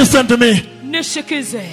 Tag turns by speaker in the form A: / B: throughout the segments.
A: Listen to me.
B: nisikize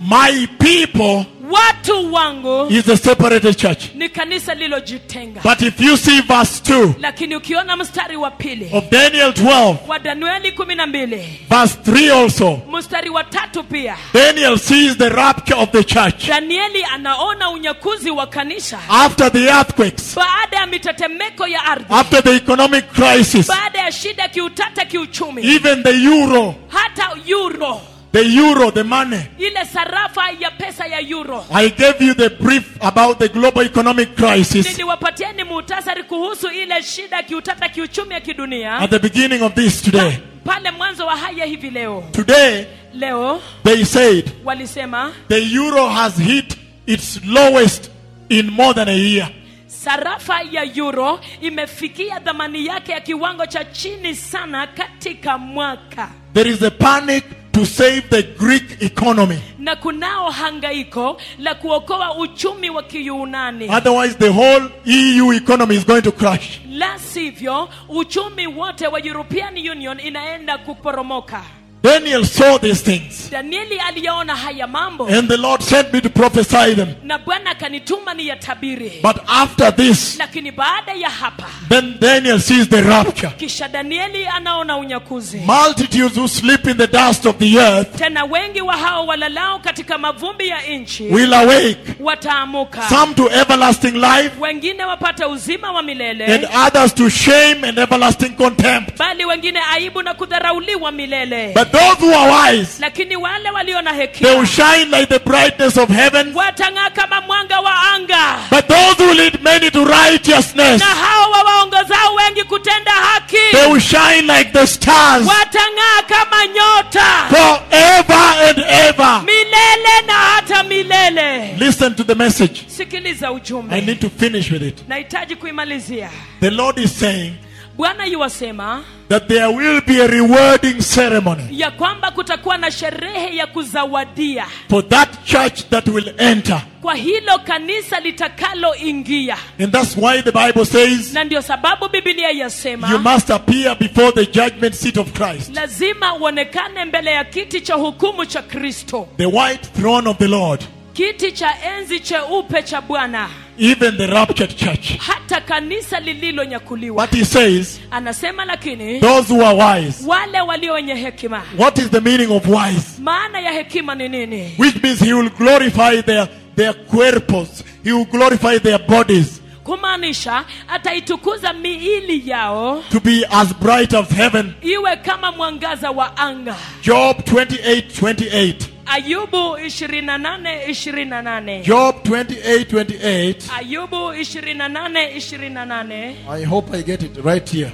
A: My people
B: watu wangu
A: is a separated church.
B: ni kanisa lilojitenga
A: But if you see verse 2
B: lakini ukiona mstari wa pili
A: of Daniel 12,
B: wa danueli kumi na mbili
A: verse 3 also,
B: mstari wa tatu pia
A: Daniel sees the rapture of the church
B: danieli anaona unyakuzi wa kanisa
A: after the earthquakes,
B: baada ya mitetemeko ya ardhi
A: after the economic crisis,
B: baada ya shida ya kiutata kiuchumi
A: even the euro,
B: hata euro
A: the euro, the money.
B: ile sarafa ya pesa ya euro
A: I gave you the brief about the global economic crisis
B: niliwapatieni muhtasari kuhusu ile shida ya kiutata kiuchumi ya kidunia
A: at the beginning of this today.
B: pale mwanzo wa haya hivi leo
A: Today,
B: leo
A: they said
B: walisema
A: the euro has hit its lowest in more than a year.
B: sarafa ya euro imefikia dhamani yake ya kiwango cha chini sana katika mwaka
A: There is a panic to save the Greek economy.
B: na kunao hangaiko la kuokoa uchumi wa kiyunani
A: Otherwise, the whole EU economy is going to crash.
B: la sivyo uchumi wote wa european union inaenda kuporomoka
A: Daniel saw these things,
B: danieli aliyaona haya mambo
A: and the Lord sent me to prophesy them.
B: na bwana akanituma ni yatabiri
A: But after this,
B: lakini baada ya hapa
A: then Daniel sees the rapture.
B: kisha danieli anaona unyakuzi
A: Multitudes who sleep in the dust of the earth
B: tena wengi wa hao walalao katika mavumbi ya nchi
A: will awake,
B: wataamuka
A: some to everlasting life,
B: wengine wapate uzima wa milele
A: and others to shame and everlasting contempt.
B: bali wengine aibu na kudharauliwa milele
A: But those who are wise,
B: lakini wale walio na
A: they will
B: hekima
A: shine like the brightness of heaven.
B: watang'aa kama mwanga wa anga
A: But those who lead many to righteousness,
B: na hao wawaongozao wengi kutenda haki
A: they will shine like the stars
B: watang'aa kama nyota
A: forever and ever.
B: milele na hata milele
A: Listen to the message.
B: sikiliza
A: I
B: ujumbe
A: need to finish with it.
B: nahitaji kuimalizia
A: The Lord is saying
B: bwana yuwasema
A: that there will be a rewarding ceremony
B: ya kwamba kutakuwa na sherehe ya kuzawadia
A: for that church that will enter.
B: kwa hilo kanisa litakaloingia
A: And that's why the Bible says
B: na ndio sababu bibilia
A: you
B: yasema
A: must appear before the judgment seat of Christ,
B: lazima uonekane mbele ya kiti cha hukumu cha kristo
A: the white throne of the Lord,
B: kiti cha enzi cheupe cha bwana
A: even the raptured church.
B: hata kanisa lililonyakuliwa
A: But he says,
B: anasema lakini
A: those who are wise.
B: wale walio wenye hekima
A: What is the meaning of wise?
B: maana ya hekima ni nini
A: Which means he will glorify their, their cuerpos, he will glorify their bodies
B: kumaanisha ataitukuza miili yao
A: to be as bright as heaven.
B: iwe kama mwangaza wa anga
A: Job 28 28.
B: ayubu 28 28
A: Job 28 28.
B: ayubu 28 28
A: I hope I get it right here.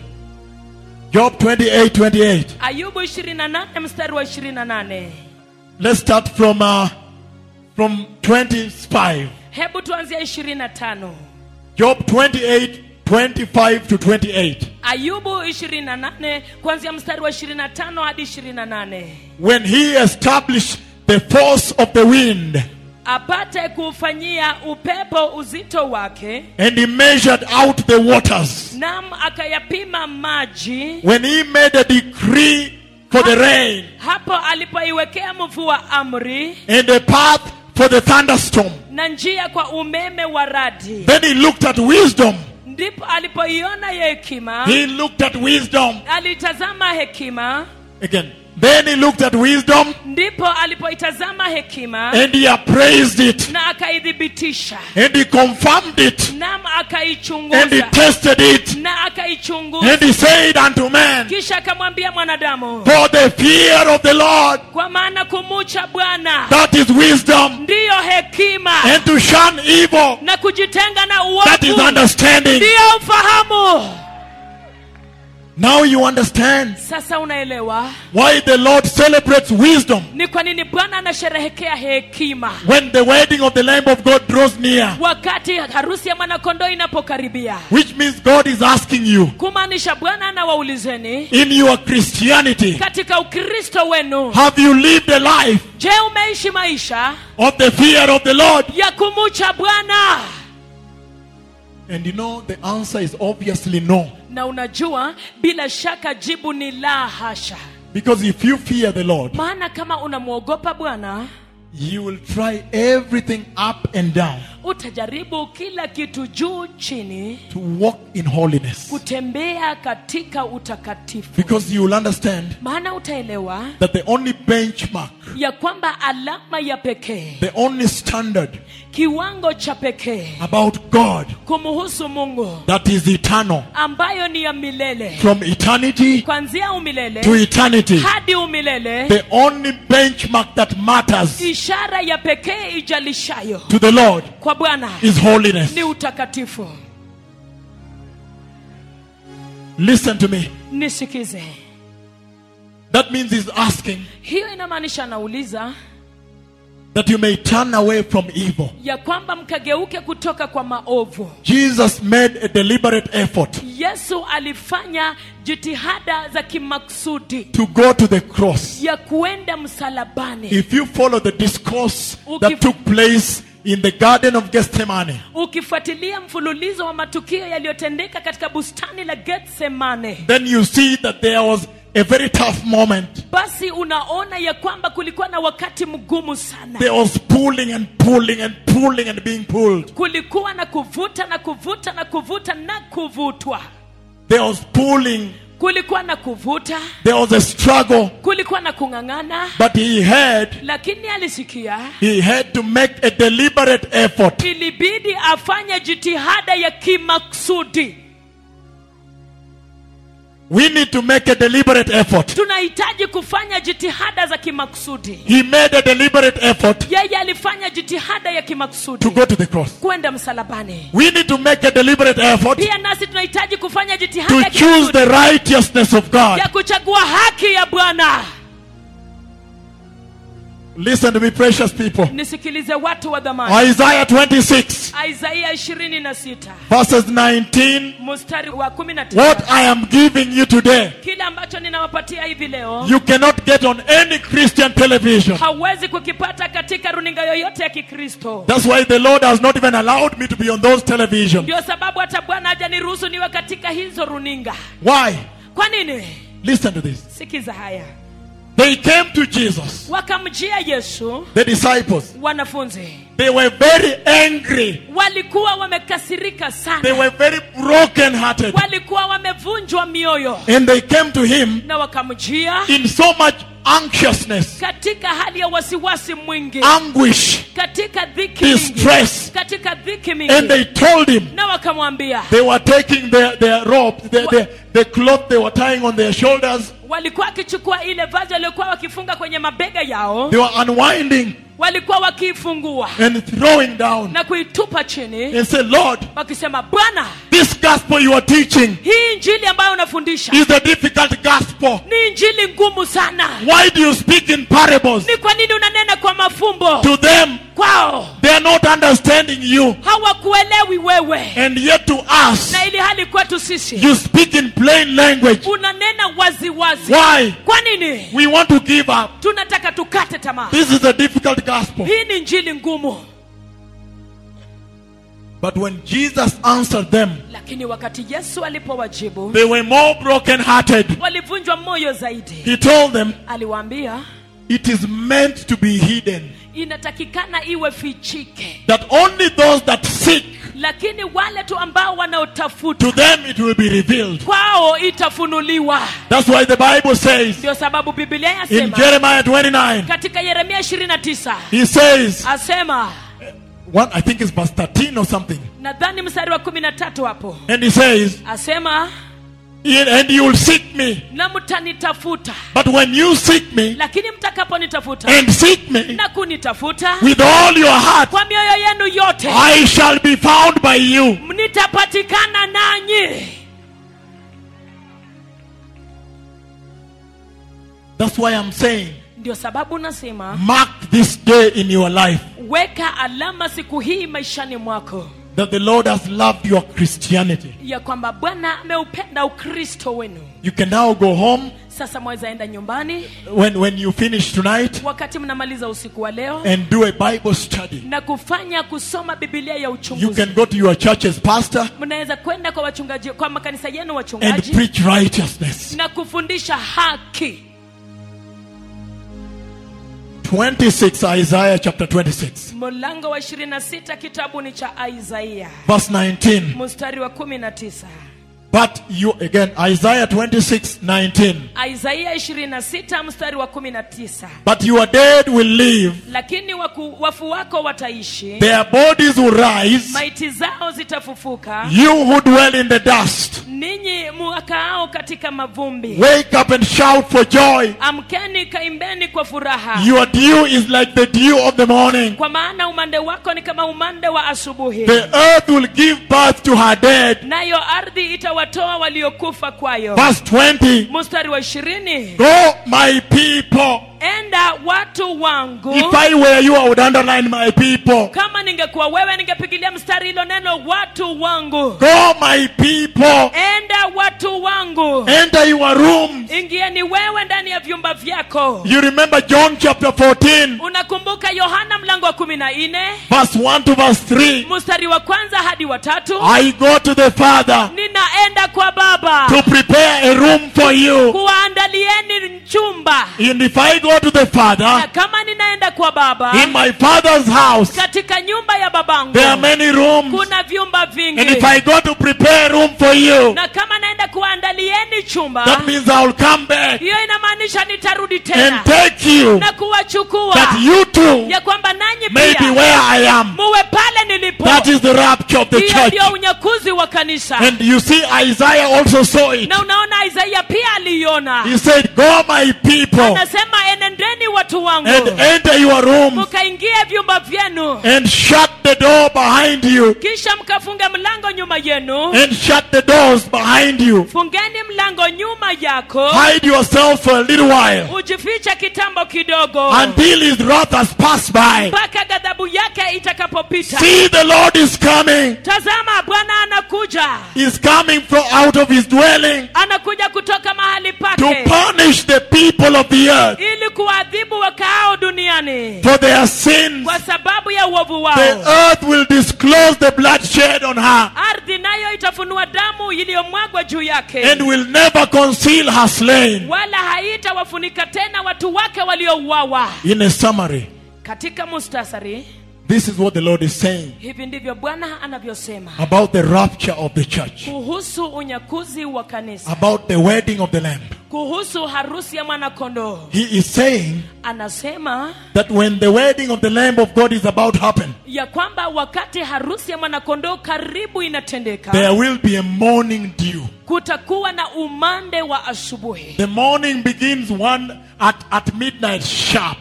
A: Job 28 28.
B: ayubu 28 mstari wa 28
A: Let's start from uh, from 25.
B: hebu tuanzia 25
A: Job 28 25 to 28.
B: ayubu 28 kuanzia mstari wa 25 hadi 28
A: When he established the force of the wind
B: apate kuufanyia upepo uzito wake
A: and he measured out the waters.
B: nam akayapima maji
A: When he made a decree for the rain
B: hapo alipoiwekea mvua amri
A: and a path for the thunderstorm.
B: na njia kwa umeme wa radi
A: Then he looked at wisdom.
B: ndipo alipoiona ya hekima
A: He looked at wisdom.
B: alitazama hekima
A: Again. Then he looked at wisdom
B: ndipo alipoitazama hekima
A: and he appraised it
B: na akaithibitisha
A: and he confirmed it
B: nam
A: and he
B: akaichunguza
A: tested it
B: na akaichunguza
A: and he said unto man,
B: kisha akamwambia mwanadamu
A: For the fear of the Lord,
B: kwa maana kumucha bwana
A: that is wisdom,
B: ndiyo hekima
A: and to shun evil,
B: na kujitenga na
A: that is
B: uovu
A: understanding.
B: ndiyo ufahamu
A: Now you understand
B: sasa unaelewa
A: why the Lord celebrates wisdom
B: ni kwa nini bwana anasherehekea hekima
A: when the wedding of the Lamb of God draws near.
B: wakati harusi ya mwanakondoo inapokaribia
A: Which means God is asking you
B: kumaanisha bwana anawaulizeni
A: in your Christianity,
B: katika ukristo wenu
A: have you lived a life
B: je umeishi maisha
A: of the fear of the Lord?
B: ya kumucha bwana
A: And you know, the answer is obviously no.
B: na unajua bila shaka jibu ni la hasha
A: Because if you fear the Lord,
B: maana kama unamwogopa bwana
A: you will try everything up and down
B: utajaribu kila kitu juu chini
A: to walk in holiness.
B: kutembea katika utakatifu
A: Because you will understand
B: maana utaelewa
A: that the only benchmark,
B: ya kwamba alama ya pekee
A: the only standard
B: kiwango cha pekee
A: about God
B: kumuhusu mungu
A: that is eternal
B: ambayo ni ya milele
A: from eternity
B: kwanzia
A: to
B: umilele
A: eternity,
B: hadi umilele
A: the only benchmark that matters
B: ishara ya pekee ijalishayo
A: to the Lord
B: kwa bwana
A: is holiness.
B: ni utakatifu
A: Listen to me.
B: nisikize
A: That means he's asking
B: hiyo inamaanisha anauliza
A: that you may turn away from evil.
B: ya kwamba mkageuke kutoka kwa maovu
A: Jesus made a deliberate effort
B: yesu alifanya jitihada za kimaksudi
A: to go to the cross.
B: ya kuenda msalabani
A: If you follow the discourse that
B: Ukif-
A: took place in the Garden of Gethsemane,
B: ukifuatilia mfululizo wa matukio yaliyotendeka katika bustani la getsemane
A: then you see that there was a very tough moment.
B: basi unaona ya kwamba kulikuwa na wakati mgumu sana
A: There was pulling and pulling and pulling and being pulled.
B: kulikuwa na kuvuta na kuvuta na kuvuta na kuvutwa
A: There was pulling.
B: kulikuwa na kuvuta
A: There was a struggle.
B: kulikuwa na kung'ang'ana
A: But he had
B: lakini alisikia
A: he had to make a deliberate effort
B: ilibidi afanye jitihada ya kimaksudi
A: We need to make a deliberate effort.
B: tunahitaji kufanya jitihada za kimaksudi
A: He made a deliberate effort
B: yeye alifanya jitihada ya kimaksudi
A: to go to the cross.
B: kwenda msalabani
A: We need to make a deliberate effort
B: pia nasi tunahitaji kufanya jitihada
A: to
B: ya
A: choose
B: kimaksudi
A: the righteousness of God.
B: ya kuchagua haki ya bwana
A: Listen to me, precious people.
B: nisikilize watu wa dhamani
A: Isaiah 26,
B: isaia 26
A: verses 19.
B: mstari wa 19
A: What I am giving you today,
B: kile ambacho ninawapatia hivi leo
A: you cannot get on any Christian television.
B: hauwezi kukipata katika runinga yoyote ya kikristo
A: That's why the Lord has not even allowed me to be on those television.
B: ndio sababu hata bwana hajaniruhusu niwe katika hizo runinga
A: Why?
B: kwa nini
A: Listen to this.
B: sikiza haya
A: They came to Jesus,
B: wakamjia yesu
A: the disciples.
B: wanafunzi
A: They were very angry.
B: walikuwa wamekasirika
A: They
B: sana
A: were very broken hearted.
B: walikuwa wamevunjwa mioyo
A: And they came to him
B: na wakamjia
A: in so much anxiousness,
B: katika hali ya wasiwasi mwingi
A: anguish,
B: katika dhiki mingi
A: distress.
B: katika dhiki
A: And
B: mingi
A: they told him
B: na wakamwambia
A: they were taking their, their rope, their, their, the cloth they were tying on their shoulders,
B: walikuwa wakichukua ile vazi waliokuwa wakifunga kwenye mabega yao
A: they were unwinding
B: walikuwa wakiifungua
A: and throwing down
B: na kuitupa chini
A: and say, Lord,
B: wakisema bwana
A: this gospel you are teaching
B: hii injili ambayo unafundisha
A: is a difficult gospel.
B: ni injili ngumu sana
A: Why do you speak in parables?
B: ni kwa nini unanena kwa mafumbo
A: To them,
B: kwao
A: they are not understanding you.
B: hawakuelewi wewe
A: And yet to us,
B: na ili hali kwetu sisi
A: you speak in plain language.
B: unanena waziwazi
A: Why?
B: kwa nini
A: We want to give up.
B: tunataka tukate tamaa
A: This is a difficult gospel.
B: hii ni injili ngumu
A: But when Jesus answered them,
B: lakini wakati yesu alipowajibu
A: they were more broken-hearted.
B: walivunjwa moyo zaidi
A: He told them,
B: aliwaambia
A: it is meant to be hidden.
B: inatakikana iwe fichike
A: That only those that seek,
B: lakini wale tu ambao
A: to
B: wanaotafuta
A: them it will be revealed.
B: kwao itafunuliwa
A: That's why the Bible says
B: ndio sababu biblia
A: in
B: yasema
A: Jeremiah 29,
B: katika yeremia 29
A: he says,
B: asema
A: one, I think it's verse 13 or something,
B: nadhani mstari wa 13 hapo
A: and he says,
B: asema
A: and you will seek me.
B: na mtanitafuta
A: But when you seek me
B: lakini mtakaponitafuta
A: and seek me
B: na kunitafuta
A: with all your heart,
B: kwa mioyo yenu yote
A: I shall be found by you.
B: nitapatikana nanyi
A: That's why I'm saying,
B: ndio sababu nasema
A: mark this day in your life
B: weka alama siku hii maishani mwako
A: that the Lord has loved your Christianity.
B: ya kwamba bwana ameupenda ukristo wenu
A: You can now go home
B: sasa mwaweza enda nyumbani
A: when, when you finish tonight
B: wakati mnamaliza usiku wa leo
A: and do a Bible study.
B: na kufanya kusoma bibilia ya
A: You
B: uchunguzi
A: can go to your church's pastor
B: mnaweza kwenda kwa wachungaji kwa makanisa yenu
A: and
B: wachungaji
A: preach righteousness.
B: na kufundisha haki
A: 26, Isaiah chapter 26,
B: mlango wa 26 kitabu ni cha isaia
A: verse 19.
B: mstari wa 19
A: But you, again, Isaiah 26, 19.
B: isaia 26 mstari wa 19
A: But your dead will live,
B: lakini waku, wafu wako wataishi
A: their bodies will rise.
B: maiti zao zitafufuka
A: You who dwell in the dust,
B: ninyi muakaao katika mavumbi
A: wake up and shout for joy.
B: amkeni kaimbeni kwa furaha
A: Your dew is like the dew of the morning.
B: kwa maana umande wako ni kama umande wa asubuhi
A: The earth will give birth to her dead.
B: nayo ardhi itawatoa waliokufa kwayo
A: Verse 20.
B: mstari wa ishirini
A: Go, my people.
B: enda watu wangu
A: If I were you, I would underline my people.
B: kama ningekuwa wewe ningepigilia mstari hilo neno watu wangu
A: Go, my people.
B: enda watu wangu
A: Enter your rooms.
B: ingieni wewe ndani ya vyumba vyako
A: You remember John chapter 14,
B: unakumbuka yohana mlango wa kumi na nne
A: verse 1 to verse 3.
B: mstari wa kwanza hadi wa tatu
A: I go to the Father
B: ninaenda kwa baba
A: to prepare a room for you.
B: kuwaandalieni chumba
A: And if I go to the
B: na
A: Father,
B: kama ninaenda kwa baba
A: in my Father's house,
B: katika nyumba ya babangu
A: there are many rooms.
B: kuna vyumba
A: And
B: vingi
A: if I go to prepare a room for you,
B: na kama naenda kuwaandalieni chumba
A: that means I'll come back
B: hiyo inamaanisha nitarudi
A: and
B: tena
A: take you
B: na kuwachukua
A: that you too
B: ya kwamba nanyi
A: may be
B: pia
A: where I am.
B: muwe pale nilipo
A: That is the rapture of the
B: hiyo
A: church.
B: ndio unyakuzi wa kanisa
A: And you see, Isaiah also saw it.
B: na unaona isaia pia aliiona
A: He said, Go, my people,
B: anasema enendeni watu wangu
A: and enter your rooms
B: mkaingie vyumba vyenu
A: and shut the door behind you,
B: kisha mkafunge mlango nyuma yenu
A: and shut the doors behind you.
B: fungeni mlango nyuma yako
A: Hide yourself for a little while
B: ujifiche kitambo kidogo
A: until his wrath has passed by.
B: mpaka ghadhabu yake itakapopita
A: See, the Lord is coming.
B: tazama bwana anakuja
A: He's coming from out of his dwelling
B: anakuja kutoka mahali
A: to
B: pake
A: punish the people of the earth
B: ili kuwaadhibu wakaao duniani
A: for their sins.
B: kwa sababu ya uovu
A: The
B: wao
A: earth will disclose the bloodshed on her
B: ardhi nayo itafunua damu iliyomwagwa juu yake
A: and will never conceal her slain.
B: wala haitawafunika tena watu wake waliouawa
A: In a summary,
B: katika mustasari
A: this is what the Lord is saying
B: hivi ndivyo bwana anavyosema
A: about the rapture of the church,
B: kuhusu unyakuzi wa kanisa
A: about the wedding of the Lamb.
B: kuhusu harusi ya mwanakondoo
A: He is saying
B: anasema
A: that when the wedding of the Lamb of God is about to happen,
B: ya kwamba wakati harusi ya mwanakondoo karibu inatendeka
A: there will be a morning dew.
B: kutakuwa na umande wa asubuhi
A: The morning begins one at, at midnight sharp.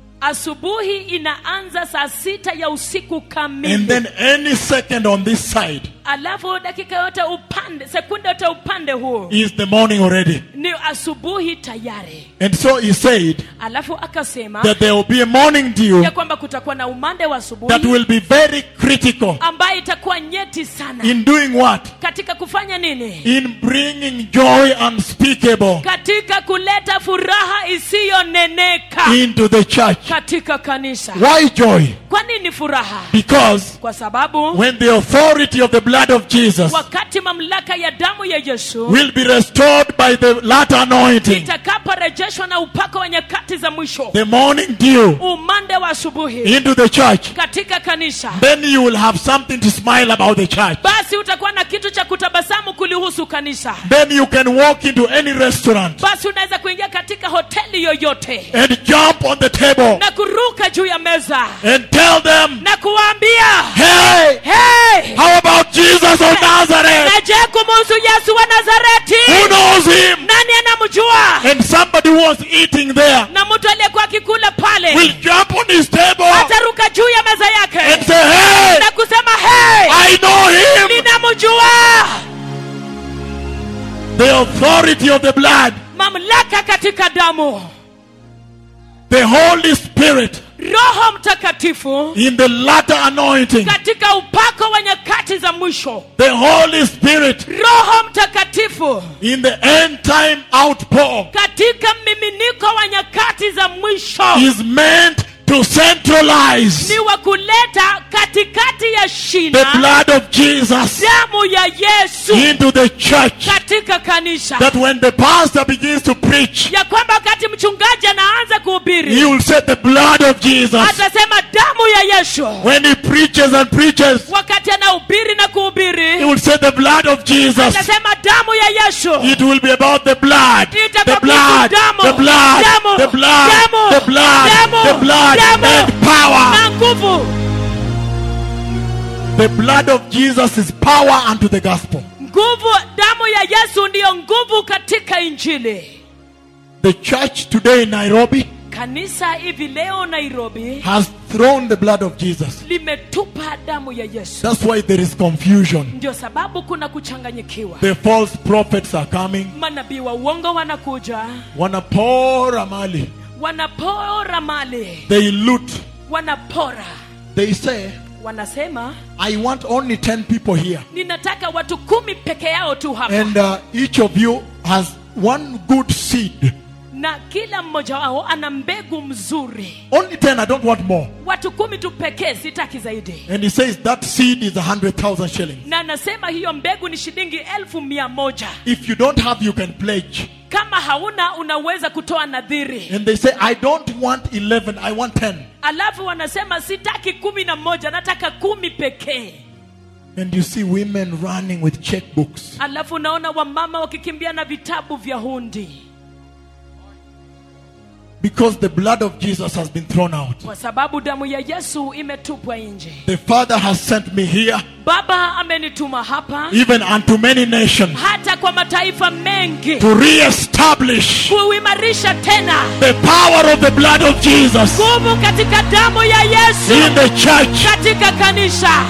B: asubuhi inaanza saa sita ya usiku
A: And
B: kamili
A: then any second on this side
B: alafu dakika yote upande sekunde yote upande huo
A: is the morning already.
B: ni asubuhi tayari
A: And so he said
B: alafu akasema
A: that there will be a morning dew
B: ya kwamba kutakuwa na umande wa
A: that
B: asubuhi
A: will be very critical
B: ambayo itakuwa nyeti sana
A: in doing what?
B: katika kufanya nini
A: In bringing joy unspeakable
B: katika kuleta furaha isiyoneneka
A: into the church.
B: katika kanisa
A: Why joy?
B: kwa nini furaha
A: Because
B: kwa sababu
A: when the authority of the blood of Jesus
B: wakati mamlaka ya damu ya yesu
A: will be restored by the latter anointing,
B: itakaporejeshwa na upako wa nyakati za mwisho
A: the morning dew
B: umande wa asubuhi
A: into the church,
B: katika kanisa
A: then you will have something to smile about the church.
B: basi utakuwa na kitu cha kutabasamu kulihusu kanisa
A: Then you can walk into any restaurant
B: basi unaweza kuingia katika hoteli yoyote
A: and jump on the table
B: na kuruka juu ya meza
A: and tell them,
B: na kuwaambia
A: hey,
B: hey,
A: how about Jesus of Nazareth?
B: na je kumuhusu yesu wa
A: Who
B: nazareti
A: knows him?
B: nani anamjua
A: And somebody who was eating there
B: na mtu aliyekuwa akikula pale
A: will jump on his table
B: ataruka juu ya meza
A: and
B: yake
A: say, hey,
B: na kusema hey,
A: I know him.
B: ninamjua
A: The authority of the blood,
B: mamlaka katika damu
A: the Holy Spirit
B: roho mtakatifu
A: in the latter anointing,
B: katika upako wa nyakati za mwisho
A: the Holy Spirit
B: roho mtakatifu
A: in the end time outpour
B: katika mmiminiko wa nyakati za mwisho
A: is meant to centralize
B: ni wa kuleta katikati ya
A: the
B: shina
A: blood of Jesus
B: damu ya yesu
A: into the church.
B: katika kanisa
A: That when the pastor begins to preach,
B: ya kwamba wakati mchungaji anaanza
A: he
B: kuhubiri
A: will say the blood of Jesus.
B: atasema damu ya yesu
A: When he preaches and preaches,
B: wakati anahubiri na
A: he
B: kuhubiri
A: will say the blood of Jesus.
B: atasema damu ya yesu
A: It will be about the blood, the
B: Itakuwa
A: blood,
B: damu,
A: the blood,
B: damu,
A: the blood,
B: damu,
A: the blood,
B: damu,
A: the blood,
B: damu.
A: and power.
B: na nguvu
A: The blood of Jesus is power unto the gospel.
B: nguvu damu ya yesu ndiyo nguvu katika injili
A: The church today in Nairobi
B: kanisa hivi leo nairobi
A: has thrown the blood of Jesus.
B: limetupa damu ya yesu
A: That's why there is confusion.
B: ndio sababu kuna kuchanganyikiwa
A: The false prophets are coming,
B: manabii wa uongo wanakuja
A: wanapora mali.
B: wanapora mali
A: They loot.
B: wanapora
A: They say,
B: wanasema
A: I want only 10 people here.
B: ninataka watu kumi peke yao tu hapa
A: And uh, each of you has one good seed.
B: na kila mmoja wao ana mbegu mzuri
A: Only 10, I don't want more.
B: watu kumi tu pekee sitaki zaidi
A: And he says that seed is a 100,000 shillings.
B: na anasema hiyo mbegu ni shilingi elfu mia moja
A: If you don't have, you can pledge.
B: kama hauna unaweza kutoa nadhiri
A: And they say, I don't want 11, I want 10.
B: alafu wanasema sitaki kumi na moja nataka kumi pekee
A: And you see women running with checkbooks.
B: alafu unaona wamama wakikimbia na vitabu vya hundi
A: Because the blood of Jesus has been thrown out.
B: kwa sababu damu ya yesu imetupwa nje
A: The Father has sent me here,
B: baba amenituma hapa
A: even unto many nations,
B: hata kwa mataifa mengi
A: to re-establish
B: kuimarisha tena
A: the power of the blood of Jesus
B: nguvu katika damu ya yesu
A: in the church.
B: katika kanisa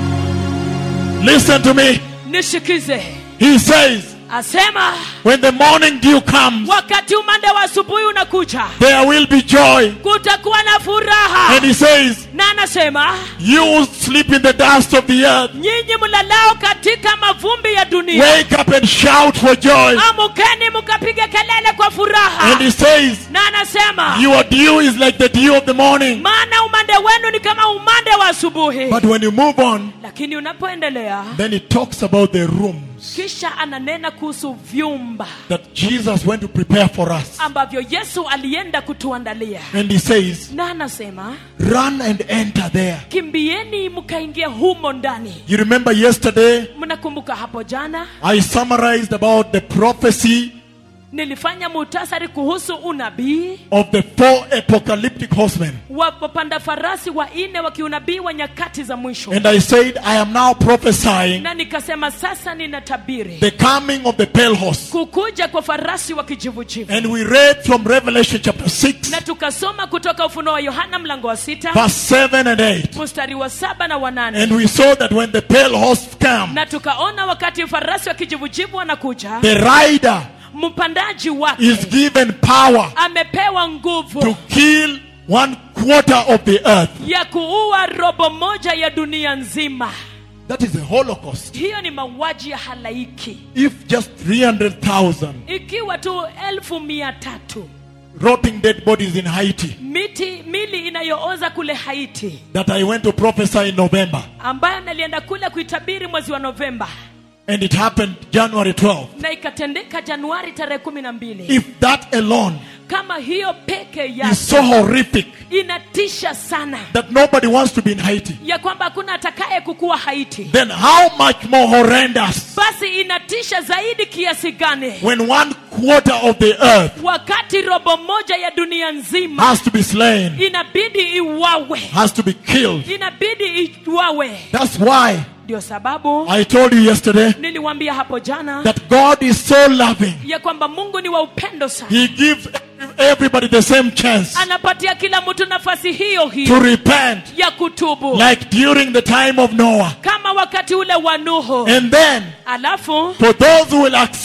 A: Listen to me.
B: nishikize
A: He says,
B: asema
A: when the morning dew comes,
B: wakati umande wa asubuhi unakuja
A: there will be joy.
B: kutakuwa na furaha
A: And he says,
B: na anasema
A: you will sleep in the dust of the earth.
B: nyinyi mlalao katika mavumbi ya dunia
A: Wake up and shout for joy.
B: amukeni mkapiga kelele kwa
A: And
B: furaha
A: he says,
B: na anasema
A: your dew is like the dew of the morning.
B: maana umande wenu ni kama umande wa asubuhi
A: But when you move on,
B: lakini unapoendelea
A: then he talks about the rooms
B: kisha ananena kuhusu vyumba
A: that Jesus went to prepare for us.
B: ambavyo yesu alienda kutuandalia
A: And he says,
B: na anasema
A: run and enter there.
B: kimbieni mkaingia humo ndani
A: You remember yesterday,
B: mnakumbuka hapo jana
A: I summarized about the prophecy
B: nilifanya muhtasari kuhusu unabii
A: of the four apocalyptic horsemen.
B: wa wapanda farasi wanne wa kiunabii wa nyakati za mwisho
A: And I said, I am now prophesying
B: na nikasema sasa ninatabiri
A: the coming of the pale horse.
B: kukuja kwa farasi wa kijivujivu
A: And we read from Revelation chapter 6,
B: na tukasoma kutoka ufunuo wa yohana mlango wa sita
A: verse 7 and 8.
B: mstari wa saba na wanane
A: And we saw that when the pale horse comes,
B: na tukaona wakati farasi wa kijivujivu anakuja
A: the rider
B: mpandaji wake
A: is given power
B: amepewa nguvu
A: to kill one quarter of the earth.
B: ya kuua robo moja ya dunia nzima
A: That is a holocaust.
B: hiyo ni mauaji ya halaiki
A: If just 300,000
B: ikiwa tu elfu mia tatu
A: rotting dead bodies in Haiti
B: miti mili inayooza kule haiti
A: that I went to prophesy in November,
B: ambayo nalienda kule kuitabiri mwezi wa novemba
A: and it happened January 12th.
B: na ikatendeka januari tarehe kumi na mbili
A: If that alone
B: kama hiyo peke
A: is
B: yake
A: so horrific
B: inatisha sana
A: that nobody wants to be in Haiti,
B: ya kwamba hakuna atakaye kukuwa haiti
A: then how much more horrendous
B: basi inatisha zaidi kiasi gani
A: when one quarter of the earth
B: wakati robo moja ya dunia nzima
A: has to be slain,
B: inabidi iwawe
A: has to be killed?
B: inabidi iwawe
A: That's why
B: ndio sababu
A: I told you yesterday
B: niliwambia hapo jana
A: that God is so loving.
B: ya kwamba mungu ni wa upendo sana
A: He gives everybody the same chance
B: anapatia kila mtu nafasi hiyo
A: to
B: hiyo
A: repent,
B: ya kutubu
A: like during the time of Noah.
B: kama wakati ule wa nuhu
A: And then,
B: alafu
A: for those who will accept,
B: kwa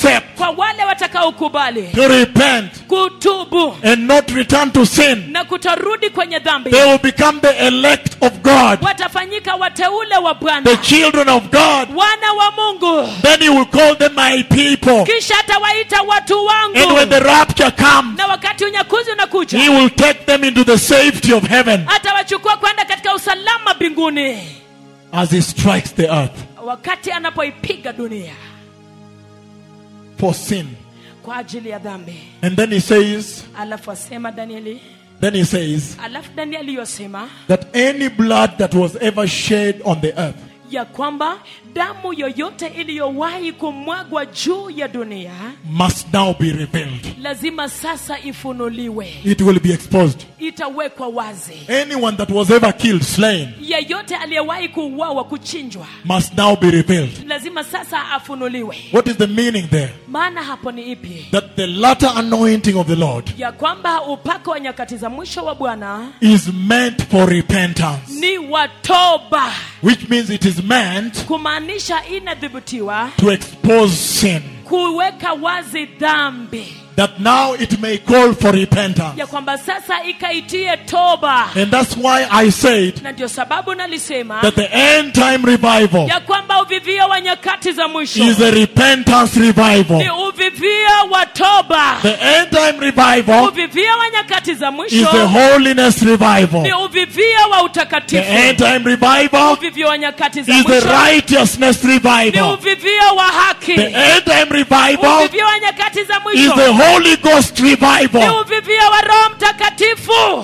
B: kwa wale watakaokubali
A: to repent
B: kutubu
A: and not return to sin,
B: na kutorudi kwenye dhambi
A: they will become the elect of God,
B: watafanyika wateule wa
A: the
B: bwana
A: children of God.
B: wana wa mungu
A: Then he will call them my people.
B: kisha atawaita watu
A: And
B: wangu
A: when the rapture comes,
B: na wakati unyakuzi unakuja
A: he will take them into the safety of heaven
B: atawachukua kwenda katika usalama mbinguni
A: as he strikes the earth
B: wakati anapoipiga dunia
A: for sin.
B: kwa ajili ya dhambi
A: And then he says,
B: alafu asema danieli
A: then he says
B: alafu danieli yosema
A: that any blood that was ever shed on the earth
B: ya kwamba damu yoyote iliyowahi kumwagwa juu ya dunia
A: must now be revealed.
B: lazima sasa ifunuliwe
A: It will be exposed.
B: itawekwa wazi
A: Anyone that was ever killed, slain,
B: yeyote aliyewahi kuuawa kuchinjwa
A: must now be revealed.
B: lazima sasa afunuliwe
A: What is the meaning there?
B: maana hapo ni ipi
A: That the latter anointing of the Lord
B: ya kwamba upako wa nyakati za mwisho wa bwana
A: is meant for repentance,
B: ni watoba
A: which means it is meant
B: kumaanisha inadhibitiwa
A: to expose sin.
B: kuweka wazi dhambi
A: That now it may call for repentance.
B: ya kwamba sasa ikaitie toba
A: And that's why I said
B: na ndio sababu nalisema
A: that the end time revival
B: ya kwamba uvivio wa nyakati za mwisho
A: is a repentance revival.
B: ni uvivio wa toba
A: The end time revival
B: uvivio wa nyakati za
A: is
B: mwisho
A: the holiness revival.
B: ni uvivio wa
A: The
B: utakatifu
A: end time revival
B: uvivio wa nyakati za
A: is the
B: mwisho
A: righteousness
B: ni
A: revival.
B: uvivio wa haki
A: The end time revival
B: uvivio wa nyakati za
A: is
B: mwisho
A: the Holy Ghost
B: ni
A: revival.
B: uvivio wa roho mtakatifu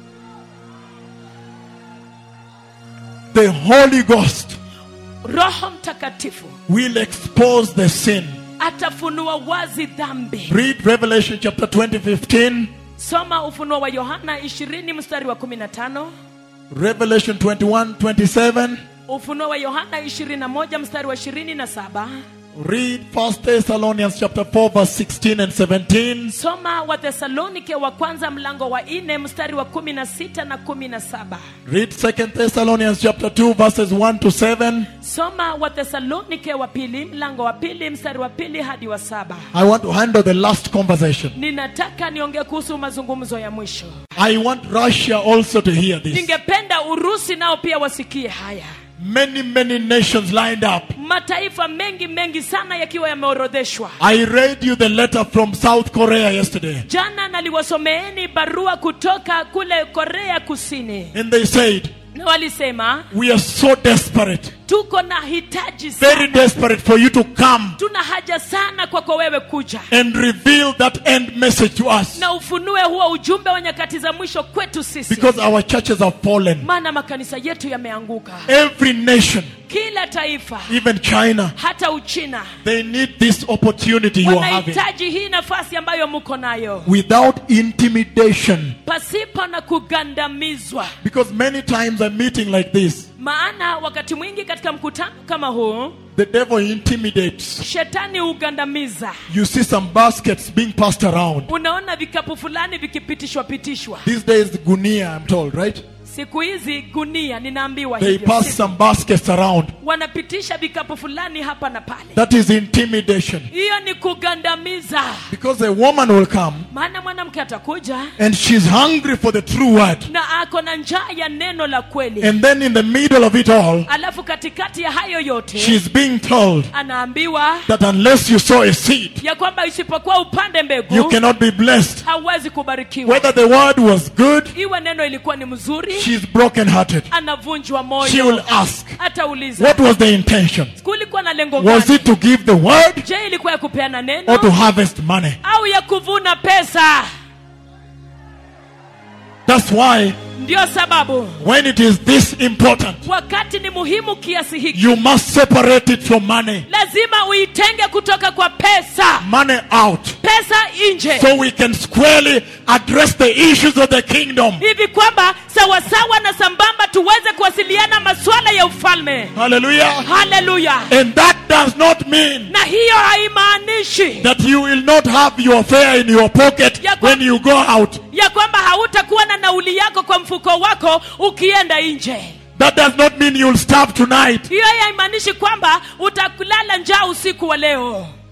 A: The Holy Ghost
B: roho mtakatifu
A: will expose the sin.
B: atafunua wazi dhambi
A: Read Revelation chapter 20, 15.
B: soma ufunuo wa yohana 20 mstari wa 15
A: Revelation 21, 27.
B: ufunuo wa yohana 21 mstari wa 27
A: Read 1 Thessalonians chapter 4, verse 16 and 17.
B: soma wathesalonike wa kwanza mlango wa 4 mstari wa 16 na 17
A: Read 2 Thessalonians chapter 2, verses 1 to 7.
B: soma wathesalonike wa pili mlango wa pili mstari wa pili hadi wa saba
A: I want to handle the last conversation.
B: ninataka niongee kuhusu mazungumzo ya mwisho
A: I want Russia also to hear this.
B: ningependa urusi nao pia wasikie haya
A: Many, many nations lined up.
B: mataifa mengi mengi sana yakiwa yameorodheshwa
A: I read you the letter from South Korea yesterday.
B: jana naliwasomeeni barua kutoka kule korea kusini
A: And they said,
B: na walisema
A: We are so desperate,
B: tuko na hitaji
A: very
B: sana
A: desperate for you to come
B: tuna haja sana kwako wewe kuja
A: and reveal that end message to us.
B: na ufunue huo ujumbe wa nyakati za mwisho kwetu sisi
A: Because our churches have fallen.
B: maana makanisa yetu yameanguka
A: Every nation,
B: kila taifa
A: even China,
B: hata uchina
A: they need this opportunity you are having.
B: wanahitaji hii nafasi ambayo mko nayo
A: Without intimidation.
B: pasipo na kugandamizwa
A: Because many times a meeting like this,
B: maana wakati mwingi katika mkutano kama huu
A: the devil intimidates.
B: shetani hugandamiza
A: You see some baskets being passed around.
B: unaona vikapu fulani vikipitishwa pitishwa
A: These days, gunia, I'm told, right?
B: siku hizi gunia ninaambiwa
A: They
B: hivyo
A: pass
B: Siku-
A: some baskets around.
B: wanapitisha vikapu fulani hapa na pale
A: That is intimidation.
B: hiyo ni kugandamiza
A: Because a woman will come
B: maana mwanamke atakuja
A: and she's hungry for the true word.
B: na ako na njaa ya neno la kweli
A: And then in the middle of it all,
B: alafu katikati ya hayo yote
A: she's being told
B: anaambiwa
A: that unless you sow a seed,
B: ya kwamba isipokuwa upande
A: you
B: mbegu
A: cannot be blessed.
B: hauwezi kubarikiwa
A: Whether the word was good,
B: iwe neno ilikuwa ni mzuri
A: she's brokenhearted.
B: anavunjwa
A: She will
B: moyo
A: ask,
B: atauliza
A: What was the intention?
B: kulikuwa na lengo
A: Was
B: gani
A: it to give the word
B: je ilikuwa ya kupeana
A: or to
B: neno
A: harvest money?
B: au ya kuvuna pesa
A: That's why
B: ndio sababu
A: when it is this important,
B: wakati ni muhimu kiasi hiki
A: you must separate it from money.
B: lazima uitenge kutoka kwa pesa
A: Money out.
B: pesa nje
A: So we can squarely address the issues of the kingdom.
B: hivi kwamba sawasawa na sambamba tuweze kuwasiliana masuala ya ufalme
A: Hallelujah.
B: haleluya
A: And that does not mean
B: na hiyo haimaanishi
A: that you will not have your fare in your pocket
B: Ya kwa-
A: when you go out.
B: ya kwamba hautakuwa na nauli yako kwa mfuko wako ukienda nje
A: That does not mean you'll starve tonight.
B: hiyo haimaanishi kwamba utakulala njaa usiku wa leo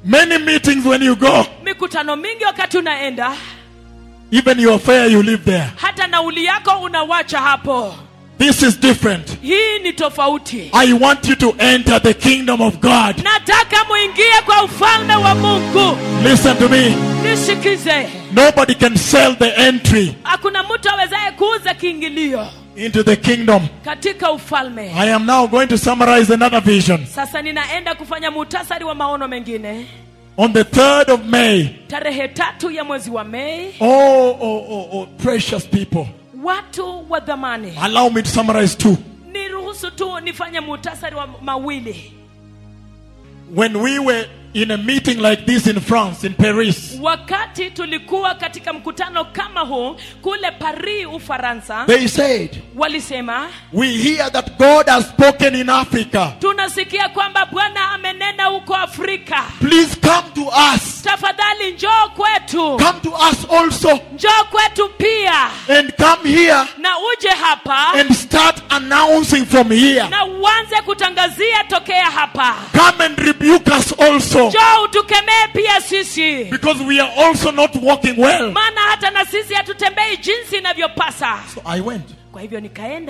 A: Many meetings when you go,
B: mikutano mingi wakati unaenda
A: even your fare you live there.
B: hata nauli yako unawacha hapo
A: This is different.
B: hii ni tofauti
A: I want you to enter the kingdom of God.
B: nataka muingie kwa ufalme wa mungu
A: Listen to me.
B: nisikize
A: Nobody can sell the entry
B: hakuna mtu awezaye kuuza kiingilio
A: into the kingdom.
B: katika ufalme
A: I am now going to summarize another vision.
B: sasa ninaenda kufanya muhtasari wa maono mengine
A: On the 3rd of May,
B: tarehe tatu ya mwezi wa mei
A: oh, oh, oh, oh, precious people.
B: watu wa dhamani
A: Allow me to summarize two.
B: niruhusu tu nifanye muhtasari wa mawili
A: When we were in a meeting like this in France, in Paris,
B: wakati tulikuwa katika mkutano kama huu kule paris ufaransa
A: they said,
B: walisema
A: We hear that God has spoken in Africa.
B: tunasikia kwamba bwana amenena huko afrika
A: Please come to us.
B: tafadhali njoo kwetu
A: Come to us also.
B: njoo kwetu pia
A: And come here
B: na uje hapa
A: and start announcing from here.
B: na uanze kutangazia tokea hapa
A: Come and rebuke us also.
B: njoo utukemee pia sisi
A: Because we are also not walking well.
B: maana hata na sisi hatutembei jinsi inavyopasa
A: So I went.
B: kwa hivyo nikaenda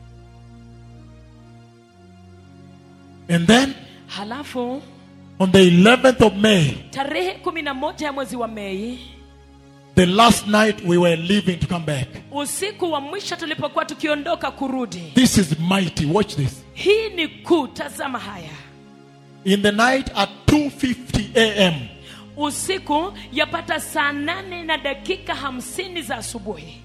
A: And then
B: halafu
A: on the 11th of May,
B: tarehe kumi na moja ya mwezi wa mei
A: the last night we were leaving to come back.
B: usiku wa mwisho tulipokuwa tukiondoka kurudi
A: This is mighty. Watch this.
B: hii ni kuu tazama haya
A: In the night at 2:50 a.m.,
B: usiku yapata saa nane na dakika hamsini za asubuhi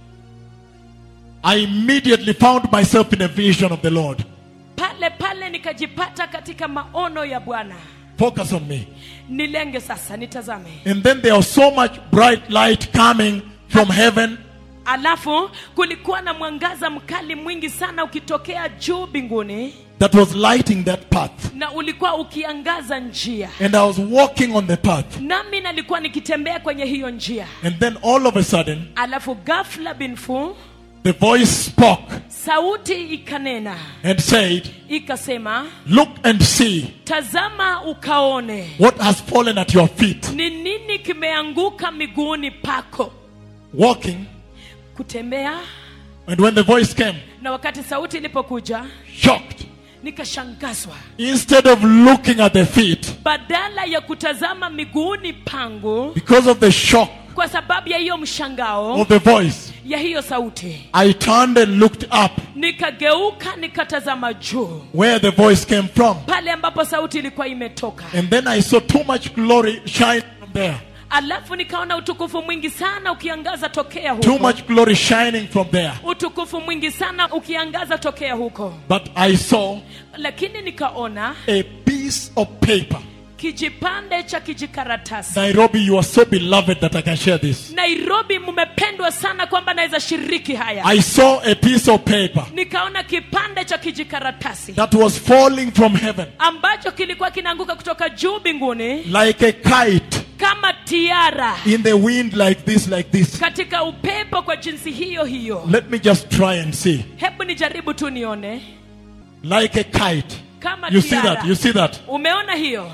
A: I immediately found myself in a vision of the Lord.
B: pale pale nikajipata katika maono ya bwana
A: Focus on me.
B: nilenge sasa nitazame
A: And then there was so much bright light coming from heaven.
B: alafu kulikuwa na mwangaza mkali mwingi sana ukitokea juu mbinguni
A: that was lighting that path.
B: na ulikuwa ukiangaza njia
A: And I was walking on the path.
B: nami nalikuwa nikitembea kwenye hiyo njia
A: And then all of a sudden,
B: alafu ghafla binfu
A: the voice spoke
B: sauti ikanena
A: and said,
B: ikasema
A: Look and see
B: tazama ukaone
A: what has fallen at your feet.
B: ni nini kimeanguka miguuni pako
A: Walking.
B: kutembea
A: And when the voice came,
B: na wakati sauti ilipokuja
A: shocked.
B: nikashangazwa
A: Instead of looking at the feet,
B: badala ya kutazama miguuni pangu
A: because of the shock
B: kwa sababu ya hiyo mshangao
A: of the voice,
B: ya hiyo sauti
A: I turned and looked up
B: nikageuka nikatazama juu
A: where the voice came from.
B: pale ambapo sauti ilikuwa imetoka
A: And then I saw too much glory shine from there.
B: alafu nikaona utukufu mwingi sana ukiangaza tokea
A: Too
B: huko
A: much glory shining from there.
B: utukufu mwingi sana ukiangaza tokea huko
A: But I saw
B: lakini nikaona
A: a piece of paper.
B: kijipande cha kijikaratasi
A: Nairobi, you are so beloved that I can share this.
B: nairobi mmependwa sana kwamba naweza shiriki haya
A: I saw a piece of paper
B: nikaona kipande cha kijikaratasi
A: that was falling from heaven
B: ambacho kilikuwa kinaanguka kutoka juu mbinguni
A: like a kite
B: kama tiara
A: in the wind, like this, like this.
B: katika upepo kwa jinsi hiyo hiyo
A: Let me just try and see.
B: hebu nijaribu tu nione
A: Like a kite.
B: kama
A: You see
B: tiara.
A: that? You see that?
B: umeona hiyo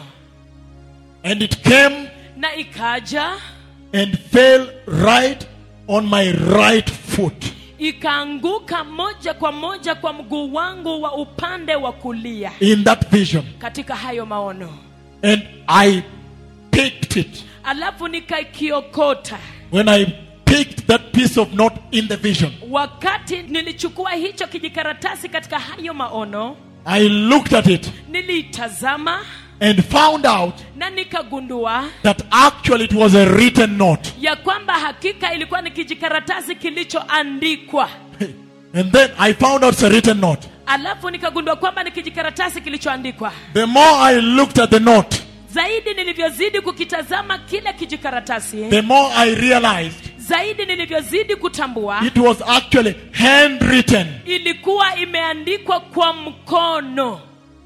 A: And it came
B: na ikaja
A: and fell right on my right foot.
B: ikaanguka moja kwa moja kwa mguu wangu wa upande wa kulia
A: In that vision.
B: katika hayo maono
A: And I picked it.
B: alafu nikaikiokota
A: When I picked that piece of note in the vision,
B: wakati nilichukua hicho kijikaratasi katika hayo maono
A: I looked at it
B: niliitazama
A: and found out
B: na nikagundua
A: that actually it was a written note.
B: ya kwamba hakika ilikuwa ni kijikaratasi kilichoandikwa
A: And then I found out it's a written note.
B: alafu nikagundua kwamba ni kijikaratasi kilichoandikwa
A: The more I looked at the note,
B: zaidi nilivyozidi kukitazama kile kijikaratasi
A: the more I realized
B: zaidi nilivyozidi kutambua
A: it was actually handwritten.
B: ilikuwa imeandikwa kwa mkono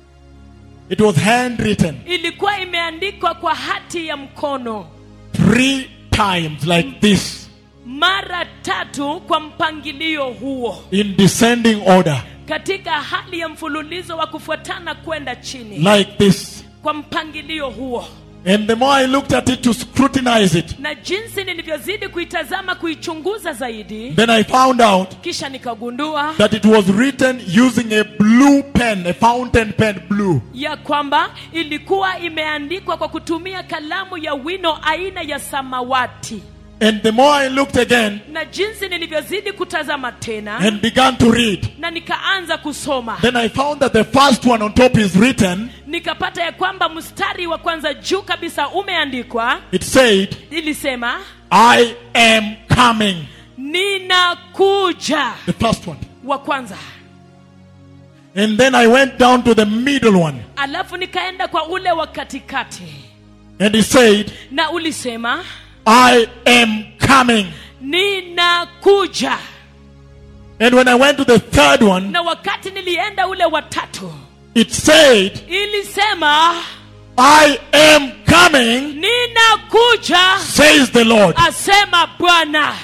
A: It was handwritten
B: ilikuwa imeandikwa kwa hati ya mkono
A: three times like this
B: mara tatu kwa mpangilio huo
A: in descending order,
B: katika hali ya mfululizo wa kufuatana kwenda chini
A: like this.
B: kwa mpangilio huo
A: And the more I looked at it to scrutinize it,
B: na jinsi nilivyozidi kuitazama kuichunguza zaidi
A: then I found out
B: kisha nikagundua
A: that it was written using a blue pen, a fountain pen blue.
B: ya kwamba ilikuwa imeandikwa kwa kutumia kalamu ya wino aina ya samawati
A: And the more I looked again
B: na jinsi nilivyozidi kutazama tena
A: and began to read,
B: na nikaanza kusoma
A: then I found that the first one on top is written.
B: nikapata ya kwamba mstari wa kwanza juu kabisa umeandikwa
A: It said,
B: ilisema
A: I am coming.
B: ninakuja
A: The first one.
B: wa kwanza
A: And then I went down to the middle one.
B: alafu nikaenda kwa ule wa katikati
A: And it said,
B: na ulisema
A: I am coming.
B: ninakuja
A: And when I went to the third one,
B: na wakati nilienda ule wa tatu
A: it said,
B: ilisema
A: I am coming,
B: ninakuja
A: says the Lord.
B: asema bwana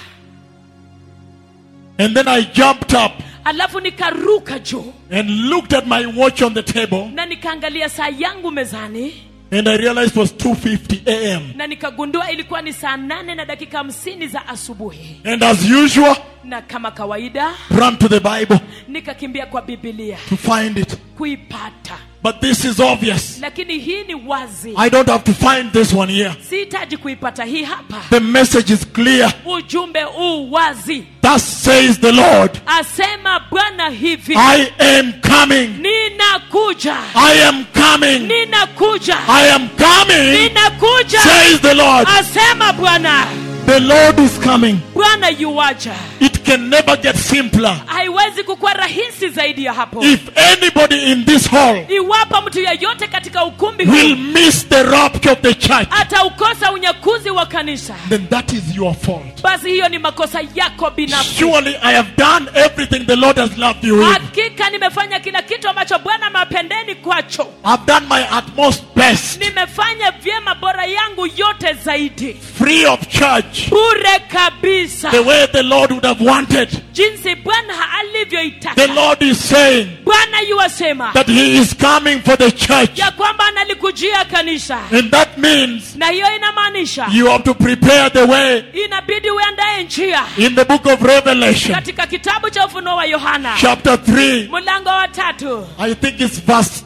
A: And then I jumped up
B: alafu nikaruka juu
A: and looked at my watch on the table
B: na nikaangalia saa yangu mezani
A: and I realized it was 2:50 a.m.
B: na nikagundua ilikuwa ni saa nane na dakika hamsini za asubuhi
A: And as usual,
B: na kama kawaida
A: run to the Bible
B: nikakimbia kwa bibilia
A: to find it.
B: kuipata
A: But this is obvious.
B: lakini hii ni wazi
A: I don't have to find this one here.
B: sihitaji kuipata hii hapa
A: The message is clear.
B: ujumbe huu wazi
A: Thus says the Lord,
B: asema bwana hivi
A: I am coming.
B: ninakuja
A: I am coming.
B: ninakuja
A: I am coming,
B: ninakuja
A: says the Lord.
B: asema bwana
A: The Lord is coming.
B: bwana yuwaja
A: It can never get simpler.
B: haiwezi kukuwa rahisi zaidi ya hapo
A: If anybody in this hall
B: iwapo mtu yeyote katika ukumbi
A: will
B: huu
A: miss the rapture of the church,
B: ataukosa unyakuzi wa kanisa
A: then that is your fault.
B: basi hiyo ni makosa yako binafsi
A: Surely I have done everything the Lord has loved you with.
B: hakika nimefanya kila kitu ambacho bwana amewapendeni kwacho
A: I've done my utmost best,
B: nimefanya vyema bora yangu yote zaidi
A: free of charge,
B: bure kabisa
A: the way the Lord would have wanted.
B: jinsi bwana
A: The
B: alivyoitaka
A: Lord is saying
B: bwana yuwasema
A: that He is coming for the church.
B: ya kwamba analikujia kanisa
A: And that means
B: na hiyo inamaanisha
A: you have to prepare the way
B: inabidi uandaye njia
A: in the book of Revelation,
B: katika kitabu cha ufunuo wa yohana
A: chapter 3.
B: mlango wa tatu
A: I think it's verse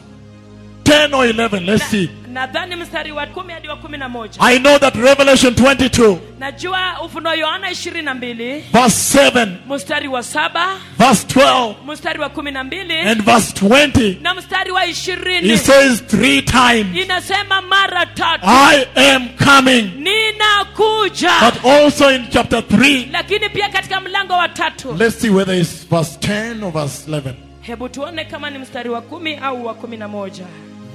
A: 10 or 11. Let's see.
B: nadhani mstari wa kumi hadi wa kumi na moja
A: I know that Revelation 22,
B: najua ufunuo yohana ishirini na mbili
A: verse 7,
B: mstari wa saba
A: verse 12,
B: mstari wa kumi na mbili
A: and verse 20,
B: na mstari wa
A: he
B: ishirini
A: says three times,
B: inasema mara tatu
A: I am coming.
B: ninakuja
A: But also in chapter 3,
B: lakini pia katika mlango wa tatu
A: let's see whether it's verse 10 or verse 11.
B: hebu tuone kama ni mstari wa kumi au wa kumi na moja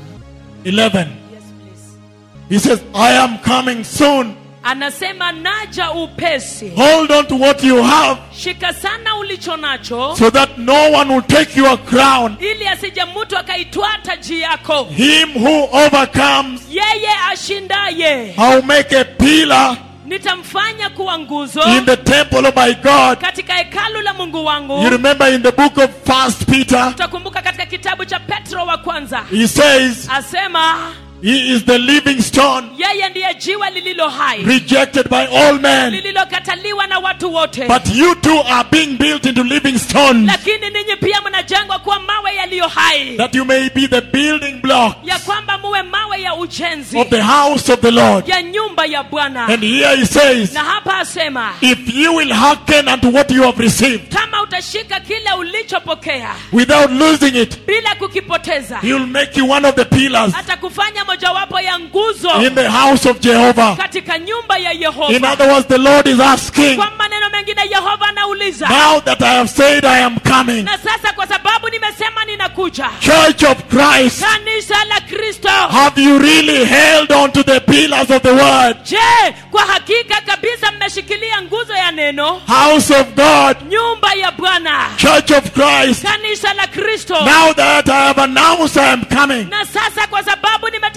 A: 11.
B: yes, please.
A: He says, I am coming soon.
B: anasema naja upesi
A: Hold on to what you have
B: shika sana ulicho nacho
A: so that no one will take your crown.
B: ili asije mtu akaitwaa taji yako
A: Him who overcomes,
B: yeye ashindaye
A: I'll make a pillar
B: nitamfanya kuwa nguzo
A: in the temple of my God.
B: katika hekalu la mungu wangu
A: You remember in the book of First Peter,
B: utakumbuka katika kitabu cha petro wa kwanza
A: he says
B: asema
A: he is the living stone
B: yeye ndiye jiwe lililo hai
A: rejected by all men.
B: lililokataliwa na watu wote
A: But you too are being built into living stones
B: lakini ninyi pia mnajengwa kuwa mawe yaliyo hai
A: that you may be the building block
B: ya kwamba muwe mawe ya ujenzi
A: of the house of the Lord.
B: ya nyumba ya bwana
A: And here he says,
B: na hapa asema
A: if you will hearken unto what you have received
B: kama utashika kile ulichopokea
A: without losing it,
B: bila kukipoteza
A: he will make you one of the pillars
B: atakufanya mojawapo ya nguzo
A: in the house of Jehovah.
B: katika nyumba ya
A: In
B: yehova
A: other words, the Lord is asking,
B: kwa maneno mengine yehova anauliza
A: now that I have said I am coming,
B: na sasa kwa sababu nimesema ninakuja
A: Church of Christ,
B: kanisa la kristo
A: have you really held on to the pillars of the word?
B: je kwa hakika kabisa mmeshikilia nguzo ya neno
A: House of God,
B: nyumba ya bwana
A: Church of Christ,
B: kanisa la kristo
A: now that I have announced I am coming,
B: na sasa kwa sababu nimetangaza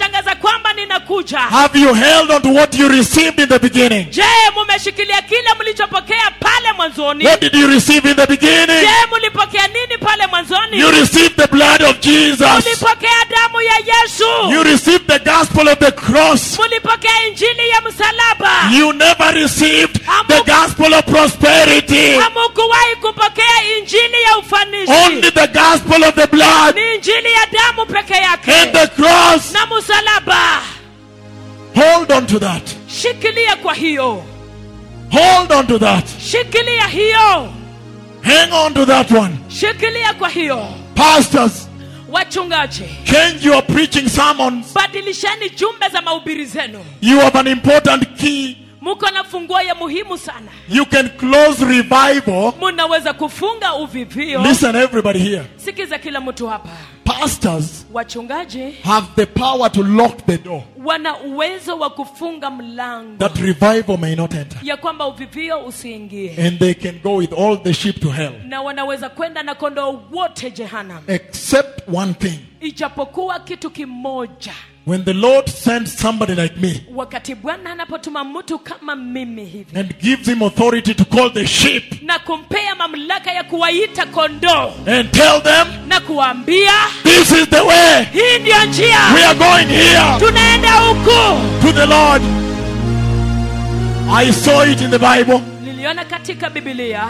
B: kwamba ninakuja
A: Have you held on to what you received in the beginning?
B: je mumeshikilia kile mlichopokea pale mwanzoni
A: What did you receive in the beginning?
B: je mulipokea nini pale mwanzoni
A: You received the blood of Jesus.
B: mulipokea damu ya yesu
A: You received the gospel of the cross.
B: mulipokea injili ya msalaba
A: You never received the gospel of prosperity.
B: hamukuwahi kupokea injili ya ufanisi
A: Only the gospel of the blood
B: ni injili ya damu peke yake
A: and the cross.
B: na msalaba
A: Hold on to that.
B: shikilia kwa hiyo
A: Hold on to that.
B: shikilia hiyo
A: Hang on to that one.
B: shikilia kwa hiyo
A: Pastors,
B: wachungaji
A: change your preaching sermons.
B: badilisheni jumbe za mahubiri zenu
A: You have an important key.
B: muko na funguo ya muhimu sana
A: You can close revival.
B: munaweza kufunga uvivio
A: Listen, everybody here.
B: sikiza kila mtu hapa
A: Pastors
B: wachungaji
A: have the power to lock the door
B: wana uwezo wa kufunga mlango
A: that revival may not enter.
B: ya kwamba uvivio usiingie
A: And they can go with all the sheep to hell.
B: na wanaweza kwenda na kondoo wote jehanam
A: Except one thing.
B: ijapokuwa kitu kimoja
A: When the Lord sends somebody like me
B: wakati bwana anapotuma mtu kama mimi hivi
A: and gives him authority to call the sheep
B: na kumpea mamlaka ya kuwaita kondoo
A: and tell them,
B: na kuwaambia
A: This is the way.
B: hii ndiyo njia
A: We are going here
B: tunaenda huku
A: to the Lord. I saw it in the Bible,
B: niliona katika bibilia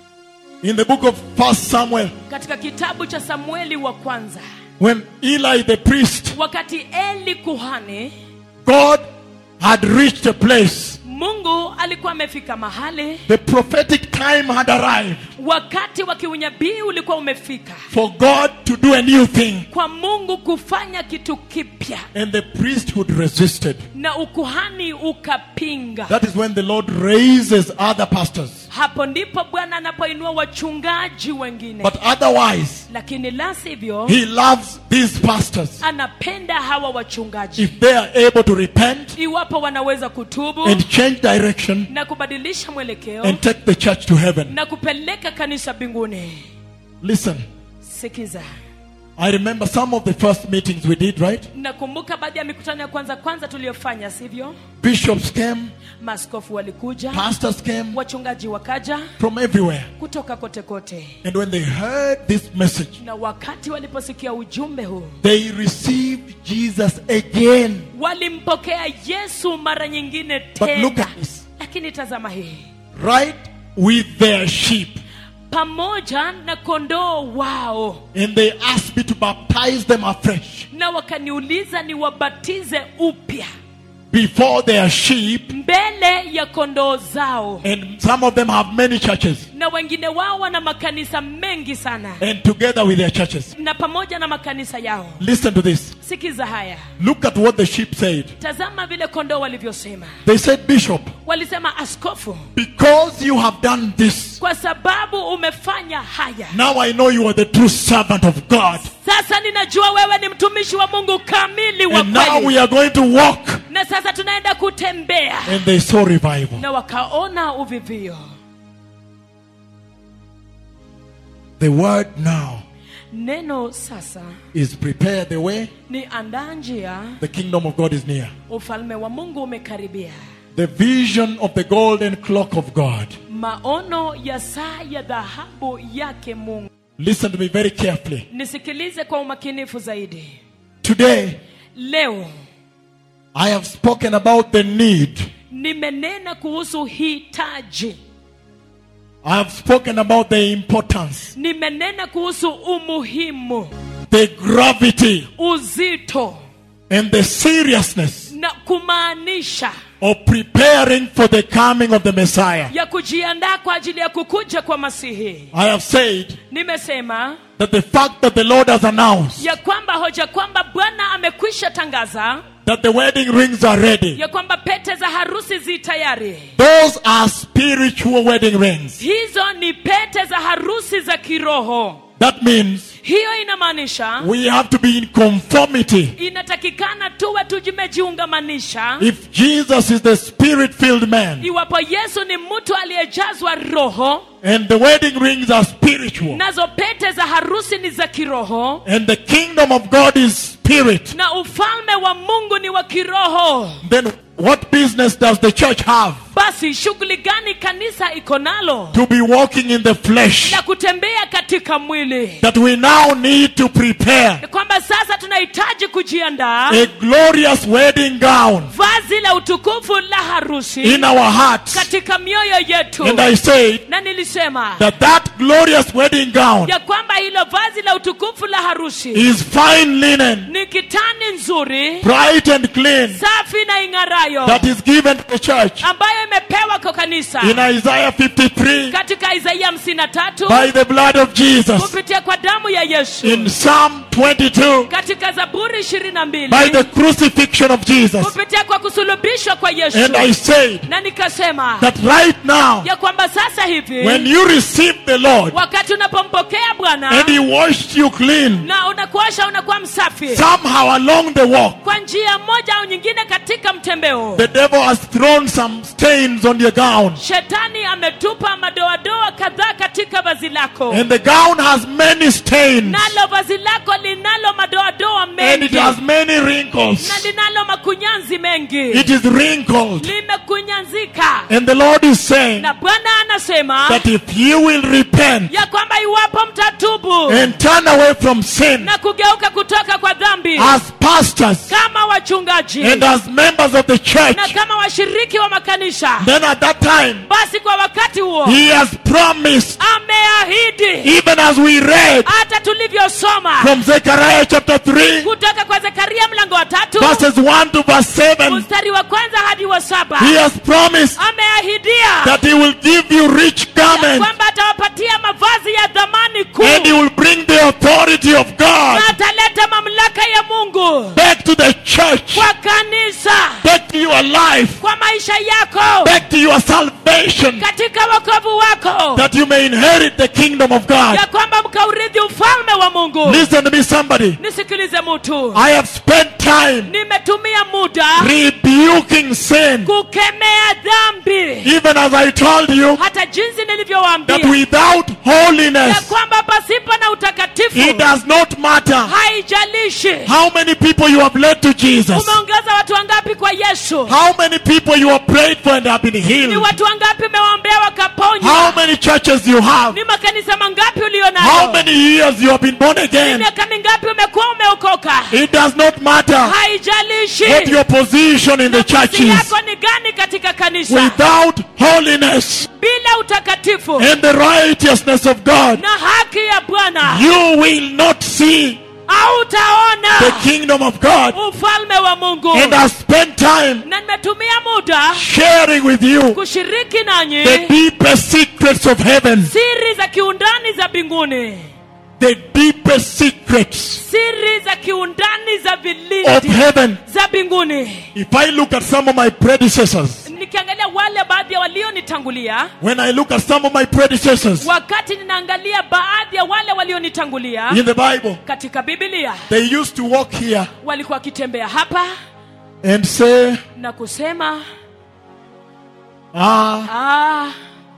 A: in the book of First Samuel,
B: katika kitabu cha samueli wa kwanza
A: when Eli the priest,
B: wakati eli kuhani
A: God had reached a place.
B: mungu alikuwa amefika mahali
A: The prophetic time had arrived
B: wakati wa kiunyabii ulikuwa umefika
A: for God to do a new thing.
B: kwa mungu kufanya kitu kipya
A: And the priesthood resisted.
B: na ukuhani ukapinga
A: That is when the Lord raises other pastors.
B: hapo ndipo bwana anapoinua wachungaji wengine
A: But otherwise,
B: lakini la sivyo
A: He loves these pastors.
B: anapenda hawa wachungaji
A: If they are able to repent
B: iwapo wanaweza kutubu
A: and change direction
B: na kubadilisha mwelekeo
A: and take the church to heaven.
B: na kupeleka kanisa mbinguni
A: Listen,
B: sikiza
A: I remember some of the first meetings we did, right?
B: nakumbuka baadhi ya mikutano ya kwanza kwanza tuliyofanya sivyo
A: Bishops came,
B: maskofu walikuja
A: pastors came
B: wachungaji wakaja
A: from everywhere.
B: kutoka kote kote
A: And when they heard this message,
B: na wakati waliposikia ujumbe huu
A: they received Jesus again.
B: walimpokea yesu mara nyingine
A: But look
B: tena
A: at this.
B: lakini tazama hii
A: Right with their sheep.
B: pamoja na kondoo wao
A: And they asked me to baptize them afresh
B: na wakaniuliza niwabatize upya
A: before their sheep.
B: mbele ya kondoo zao
A: And some of them have many churches.
B: na wengine wao wana makanisa mengi sana
A: And together with their churches.
B: na pamoja na makanisa yao
A: Listen to this.
B: sikiza haya
A: Look at what the sheep said.
B: tazama vile kondoo walivyosema
A: They said, Bishop,
B: walisema askofu
A: because you have done this,
B: kwa sababu umefanya haya
A: now I know you are the true servant of God.
B: sasa ninajua wewe ni mtumishi wa mungu kamili wa
A: And now we
B: kweli
A: are going to walk.
B: na sasa tunaenda kutembea
A: And they saw revival.
B: na wakaona uvivio
A: The word now
B: neno sasa
A: is prepare the way.
B: ni andaa njia
A: The kingdom of God is near.
B: ufalme wa mungu umekaribia
A: The vision of the golden clock of God.
B: maono ya saa ya dhahabu yake mungu
A: Listen to me very carefully.
B: nisikilize kwa umakinifu zaidi
A: Today,
B: leo
A: I have spoken about the need.
B: nimenena kuhusu hitaji
A: I have spoken about the importance,
B: nimenena kuhusu umuhimu
A: the gravity,
B: uzito
A: and the seriousness
B: na kumaanisha
A: of preparing for the coming of the Messiah.
B: ya kujiandaa kwa ajili ya kukuja kwa masihi
A: I have said
B: nimesema
A: that the fact that the Lord has announced
B: ya kwamba hoja kwamba bwana amekwisha tangaza
A: that the wedding rings are ready,
B: ya kwamba pete za harusi zi tayari
A: those are spiritual wedding rings.
B: hizo ni pete za harusi za kiroho
A: That means
B: hiyo inamaanisha
A: we have to be in conformity.
B: inatakikana tuwe tujimejiungamanisha
A: If Jesus is the spirit filled man
B: iwapo yesu ni mtu aliyejazwa roho
A: and the wedding rings are spiritual
B: nazo pete za harusi ni za kiroho
A: and the kingdom of God is spirit,
B: na ufalme wa mungu ni wa kiroho
A: then what business does the church have
B: basi shughuli gani kanisa iko nalo
A: to be walking in the flesh
B: na kutembea katika mwili
A: that we now need to prepare
B: Ni kwamba sasa tunahitaji kujiandaa
A: a glorious wedding gown
B: vazi la utukufu la harusi
A: in our hearts?
B: katika mioyo yetu
A: And I said
B: na nilisema
A: that that glorious wedding gown
B: ya kwamba hilo vazi la utukufu la harusi
A: is fine linen,
B: ni kitani nzuri
A: bright and clean,
B: safi na ing'arayo
A: that is given to the church
B: ambayo imepewa kwa kanisa
A: in Isaiah 53
B: katika isaia hamsini na tatu
A: by the blood of Jesus,
B: kupitia kwa damu ya yesu
A: in Psalm 22
B: katika zaburi ishirini na mbili
A: by the crucifixion of Jesus.
B: kupitia kwa kusulubishwa kwa yesu
A: And I said
B: na nikasema
A: that right now,
B: ya kwamba sasa hivi
A: when you receive the Lord
B: wakati unapompokea bwana
A: and He washed you clean,
B: na unakuosha unakuwa msafi
A: somehow along the walk,
B: kwa njia moja au nyingine katika mtembeo
A: the devil has thrown some stains on your gown.
B: shetani ametupa madoadoa kadhaa katika vazi lako
A: And the gown has many stains.
B: nalo vazi lako linalo madoadoa
A: And
B: mengi
A: it has many
B: na
A: wrinkles.
B: linalo makunyanzi mengi
A: It is wrinkled.
B: limekunyanzika
A: And the Lord is saying
B: na bwana anasema
A: that if you will repent
B: ya kwamba iwapo mtatubu
A: and turn away from sin
B: na kugeuka kutoka kwa dhambi
A: as pastors
B: kama wachungaji
A: and as members of the church,
B: na kama washiriki wa makanisa
A: then at that time,
B: basi kwa wakati huo
A: He has promised,
B: ameahidi
A: even as we read
B: hata tulivyosoma
A: from Zechariah chapter 3,
B: kutoka kwa zekaria mlango wa tatu
A: verses 1 to verse 7,
B: mstari wa kwanza hadi wa saba
A: He has promised
B: ameahidia
A: that He will give you rich
B: ya
A: garments
B: kwamba atawapatia mavazi ya dhamani kuu
A: and He will bring the authority of God
B: na ataleta mamlaka ya mungu
A: back to the church,
B: kwa kanisa
A: back to your life,
B: kwa maisha yako
A: back to your salvation,
B: katika wokovu wako
A: that you may inherit the kingdom of God.
B: ya kwamba mkaurithi ufalme wa mungu
A: Listen to me, somebody.
B: nisikilize mtu
A: I have spent time
B: nimetumia muda
A: rebuking sin,
B: kukemea dhambi
A: even as I told you
B: hata jinsi
A: that
B: nilivyowaambia
A: without
B: ya
A: holiness,
B: kwamba pasipo na utakatifu
A: it does not matter
B: haijalishi
A: how many people you have led to Jesus,
B: umeongeza watu wangapi kwa yesu
A: how many people you have prayed for and have been
B: ni
A: healed,
B: watu wangapi umewaombea
A: how
B: wakaponywa
A: many churches you have,
B: ni makanisa mangapi ulio
A: how
B: nayo
A: many years you have been born
B: ni
A: again.
B: miaka mingapi umekuwa umeokoka
A: It does not matter
B: haijalishi
A: what your position in the church
B: nafasi
A: is.
B: yako ni gani katika kanisa
A: Without holiness
B: bila utakatifu
A: and the righteousness of God,
B: na haki ya bwana
A: you will not see
B: hautaona
A: the kingdom of God.
B: ufalme wa mungu
A: And I spent time
B: na nimetumia muda
A: sharing with you
B: kushiriki nanyi
A: the deepest secrets of heaven.
B: siri za kiundani za mbinguni
A: The deepest secrets
B: siri za kiundani za
A: of
B: vilindi
A: heaven.
B: za mbinguni
A: If I look at some of my predecessors,
B: nikiangalia wale baadhi ya walionitangulia
A: when I look at some of my predecessors
B: wakati ninaangalia baadhi ya wale walionitangulia
A: in the Bible,
B: katika bibilia
A: they used to walk here
B: walikuwa wakitembea hapa
A: and say,
B: na kusema
A: Ah,
B: ah,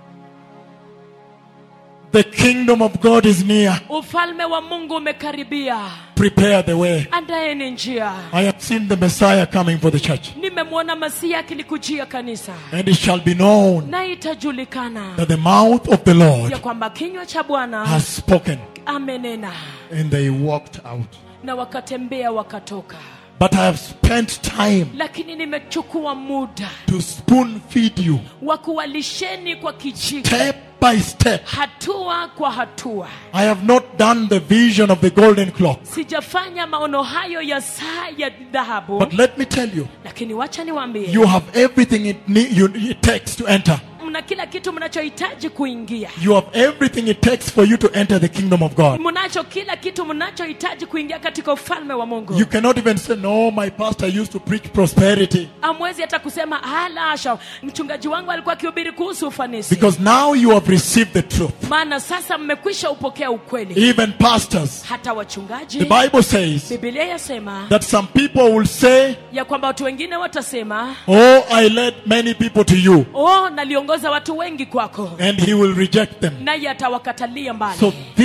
A: the kingdom of God is near.
B: ufalme wa mungu umekaribia
A: Prepare the way.
B: andaeni njia
A: I have seen the Messiah coming for the church.
B: nimemwona masihi akilikujia kanisa
A: And it shall be known
B: na itajulikana
A: that the mouth of the Lord
B: ya kwamba kinywa cha bwana
A: has spoken.
B: amenena
A: And they walked out.
B: na wakatembea wakatoka
A: But I have spent time
B: lakini nimechukua muda
A: to spoon feed you
B: wa kuwalisheni kwa kijiko
A: step by step.
B: hatua kwa hatua
A: I have not done the vision of the golden clock.
B: sijafanya maono hayo ya saa ya dhahabu
A: But let me tell you,
B: lakini wacha niwaambie
A: you have everything it, need, you, it takes to enter.
B: mna kila kitu mnachohitaji kuingia
A: You have everything it takes for you to enter the kingdom of God.
B: mnacho kila kitu mnachohitaji kuingia katika ufalme wa mungu
A: You cannot even say, No, my pastor used to preach prosperity.
B: amwezi hata kusema halasha mchungaji wangu alikuwa akihubiri kuhusu ufanisi
A: Because now you have received the truth.
B: maana sasa mmekwisha upokea ukweli
A: Even pastors.
B: hata wachungaji
A: The Bible says
B: bibilia yasema
A: that some people will say,
B: ya kwamba watu wengine watasema
A: Oh, I led many people to you.
B: oh naliongoza watu wengi kwako
A: And he will reject them.
B: naye atawakatalia mbali
A: So this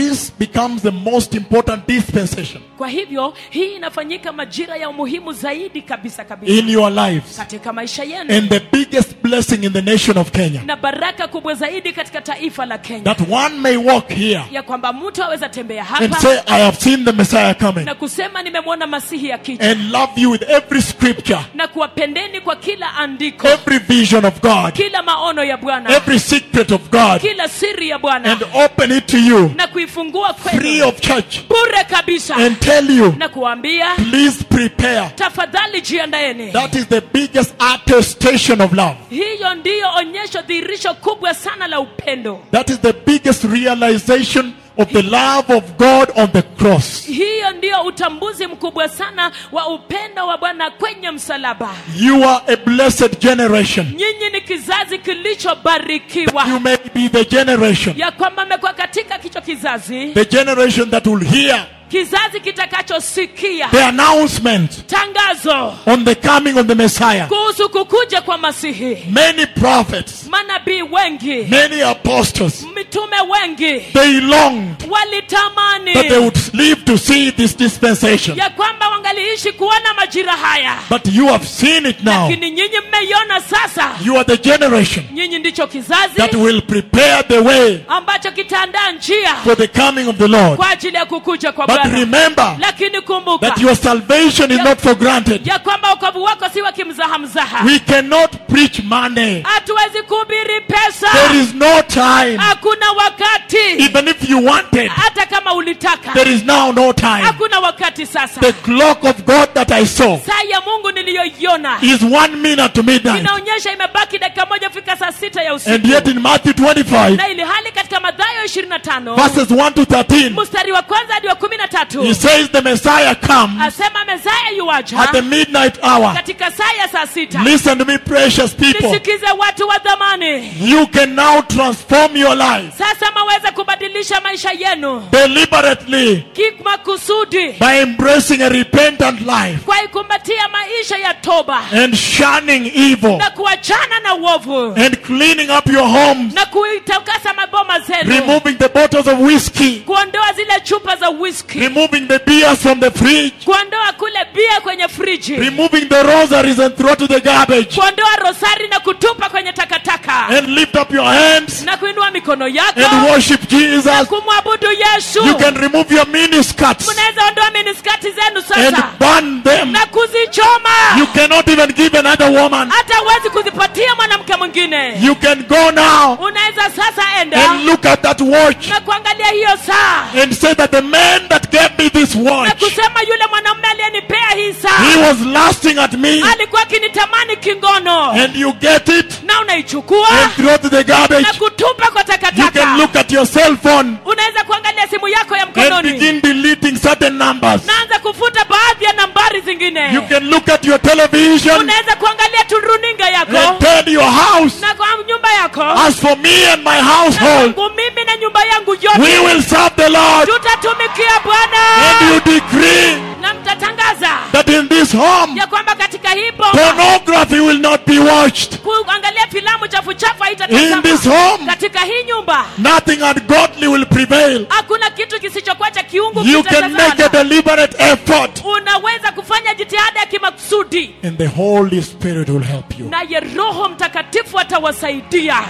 A: this becomes the most important dispensation
B: kwa hivyo hii inafanyika majira ya umuhimu zaidi kabisa kabisa
A: in your lives
B: katika maisha yenu
A: and the biggest blessing in the nation of Kenya.
B: na baraka kubwa zaidi katika taifa la kenya
A: That one may walk here
B: ya kwamba mtu aweza tembea
A: and
B: hapa
A: say, I have seen the Messiah coming
B: na kusema nimemwona masihi akija
A: and love you with every scripture,
B: na kuwapendeni kwa kila andiko
A: every vision of God,
B: kila maono ya bwana
A: every secret of God,
B: kila siri ya bwana
A: and open it to you
B: na kuifungua
A: free
B: kwenu
A: of charge
B: bure kabisa
A: and tell you,
B: na kuambia
A: please prepare.
B: tafadhali jiandaeni
A: That is the biggest attestation of love.
B: hiyo ndiyo onyesho dhihirisho kubwa sana la upendo
A: That is the biggest realization of the love of God on the cross.
B: hiyo ndiyo utambuzi mkubwa sana wa upendo wa bwana kwenye msalaba
A: You are a blessed generation.
B: nyinyi ni kizazi kilichobarikiwa
A: You may be the generation,
B: ya kwamba mmekuwa katika kicho kizazi
A: the generation that will hear
B: kizazi kitakachosikia
A: the announcement
B: tangazo
A: on the coming of the Messiah.
B: kuhusu kukuja kwa masihi
A: Many prophets,
B: manabii wengi
A: many apostles,
B: mitume wengi
A: they longed
B: walitamani
A: that they would live to see this dispensation.
B: ya kwamba wangaliishi kuona majira haya
A: But you have seen it now.
B: lakini nyinyi mmeiona sasa
A: You are the generation
B: nyinyi ndicho kizazi
A: that will prepare the way
B: ambacho kitaandaa njia
A: for the coming of the Lord.
B: kwa ajili ya kukuja kwa
A: But
B: bwana
A: remember
B: lakini kumbuka
A: that your salvation is not for granted.
B: ya kwamba wokovu wako si wa kimzaha mzaha
A: We cannot preach money.
B: hatuwezi kuhubiri pesa
A: There is no time.
B: hakuna wakati
A: Even if you wanted,
B: hata kama ulitaka
A: there is now no time.
B: hakuna wakati sasa
A: The clock of God that I saw
B: saa ya mungu niliyoiona
A: is one minute to midnight.
B: inaonyesha imebaki dakika moja fika saa sita ya
A: And
B: usiku
A: yet in Matthew 25,
B: na ili hali katika madhayo 25
A: verses 1 to 13,
B: mstari wa kwanza hadi wa kumi na
A: he
B: tatu
A: says the Messiah comes
B: asema mezaya yuwaja
A: at the midnight hour.
B: katika saa ya saa sita
A: Listen to me, precious people.
B: nisikize watu wa dhamani
A: You can now transform your life
B: sasa maweze kubadilisha maisha yenu
A: deliberately
B: kimakusudi
A: by embracing a repentant life
B: kwa ikumbatia maisha ya toba
A: and shunning evil
B: na kuachana na uovu
A: and cleaning up your homes,
B: na kuitakasa maboma zenu
A: removing the bottles of whiskey,
B: kuondoa zile chupa za whisky
A: removing the beers from the fridge,
B: kuondoa kule bia kwenye friji
A: removing the rosaries and throw to the garbage,
B: kuondoa rosari na kutupa kwenye takataka
A: and lift up your hands
B: na kuinua mikono yako
A: and worship Jesus.
B: kumwabudu yesu
A: You can remove your miniskirts
B: mnaweza ondoa miniskati zenu
A: and
B: sasa
A: burn them.
B: na kuzichoma
A: You cannot even give another woman.
B: hata huwezi kuzipatia mwanamke mwingine
A: You can go now
B: unaweza sasa enda
A: and look at that watch
B: na kuangalia hiyo saa
A: and say that the man that gave me this
B: na
A: watch,
B: kusema yule mwanamume aliyenipea hii
A: he
B: saa
A: was lasting at me,
B: alikuwa akinitamani kingono
A: and you get it
B: na unaichukua
A: and throw to the garbage.
B: na kutupa kwa
A: You can
B: takataka
A: look at your cell phone
B: unaweza kuangalia simu yako ya
A: and
B: mkononi
A: begin deleting certain numbers.
B: naanza kufuta baadhi ya nambari zingine
A: You can look at your television
B: unaweza kuangalia tu runinga
A: and
B: yako
A: tell your house,
B: na kwa nyumba yako
A: as for me and my
B: na
A: household,
B: kwangu mimi na nyumba yangu
A: we
B: yote
A: will serve the Lord.
B: tutatumikia
A: And
B: bwana
A: you decree
B: na mtatangaza
A: that in this home,
B: ya kwamba katika hii boma
A: pornography will not be watched.
B: kuangalia filamu chafu chafu
A: In this
B: haitatazama
A: home,
B: katika hii nyumba
A: nothing ungodly will prevail.
B: hakuna kitu kisichokuwa cha kiungu
A: You can make a
B: kitatazama.
A: deliberate effort,
B: unaweza kufanya jitihada ya kimakusudi
A: and the Holy Spirit will help you.
B: naye roho mtakatifu atawasaidia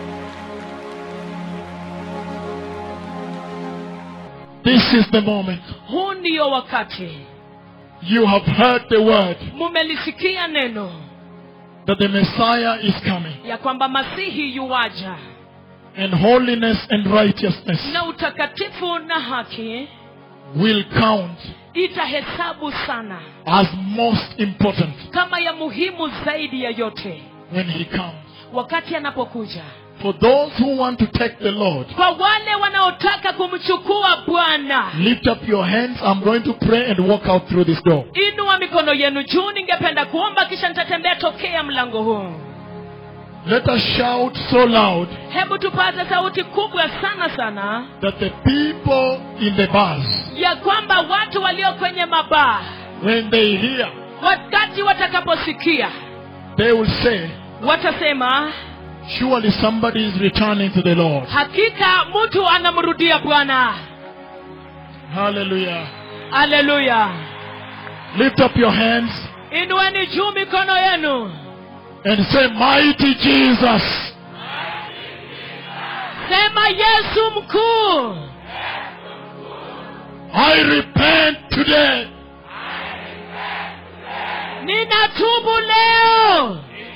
A: This is the moment.
B: huu ndiyo wakati
A: You have heard the word
B: mumelisikia neno
A: that the Messiah is coming,
B: ya kwamba masihi yuwaja
A: and holiness and righteousness
B: na utakatifu na haki
A: will count
B: itahesabu sana
A: as most important
B: kama ya muhimu zaidi ya yote
A: when He comes.
B: wakati anapokuja
A: For those who want to take the Lord,
B: kwa wale wanaotaka kumchukua bwana
A: lift up your hands. I'm going to pray and walk out through this door.
B: inua mikono yenu juu ningependa kuomba kisha nitatembea tokea mlango huu
A: Let us shout so loud
B: hebu tupaze sauti kubwa sana sana
A: that the people in the bars,
B: ya kwamba watu walio kwenye mabaa
A: when they hear,
B: wakati watakaposikia
A: they will say,
B: watasema
A: Surely somebody is returning to the Lord.
B: hakika mtu anamrudia bwana
A: Hallelujah.
B: haleluya
A: Lift up your hands
B: inueni juu mikono yenu
A: and say, Mighty Jesus,
B: sema yesu mkuu
A: I repent today
B: ninatubu leo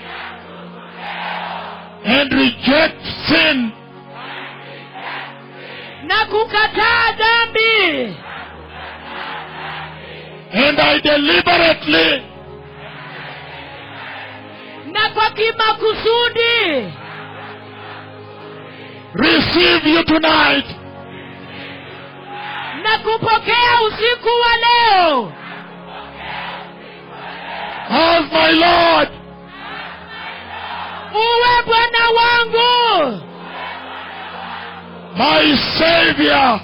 A: and reject sin
B: na kukataa dhambi
A: and I deliberately
B: na kwa kimakusudi
A: receive you tonight
B: na kupokea usiku wa leo
A: as my Lord
B: uwe bwana wangu
A: my Savior,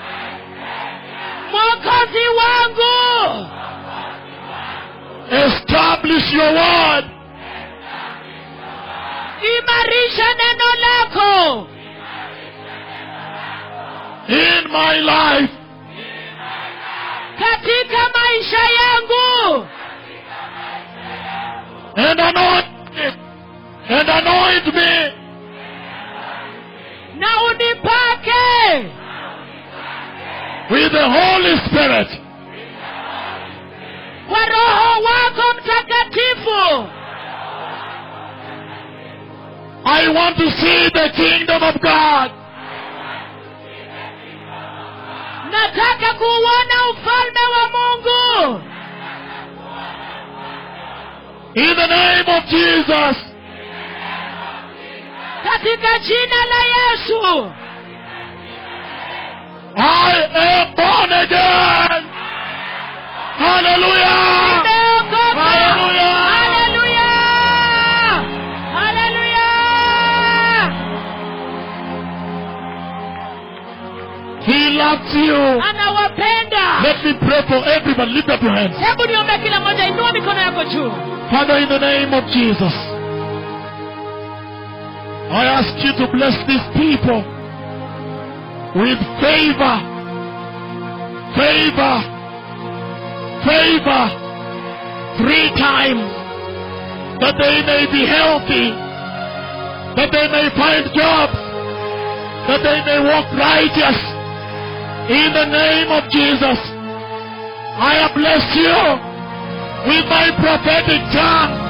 B: mwokozi wangu
A: establish your word
B: imarisha neno lako
A: in my life
B: katika maisha yangu
A: and anoint me, and anoint me
B: na unipake
A: with the Holy Spirit
B: kwa roho wako mtakatifu
A: I want to see the kingdom of God
B: nataka kuuona ufalme wa mungu
A: in the name of Jesus.
B: katika jina la yesu
A: I am born again. Hallelujah.
B: nimeokoka
A: Hallelujah.
B: haleluya haleluya
A: He loves you.
B: anawapenda
A: Let me pray for everybody. Lift up your hands.
B: hebu niombe kila moja inua mikono yako juu
A: Father, in the name of Jesus, I ask you to bless these people with favor, favor, favor, three times, that they may be healthy, that they may find jobs, that they may walk righteous. In the name of Jesus, I bless you with my prophetic tongue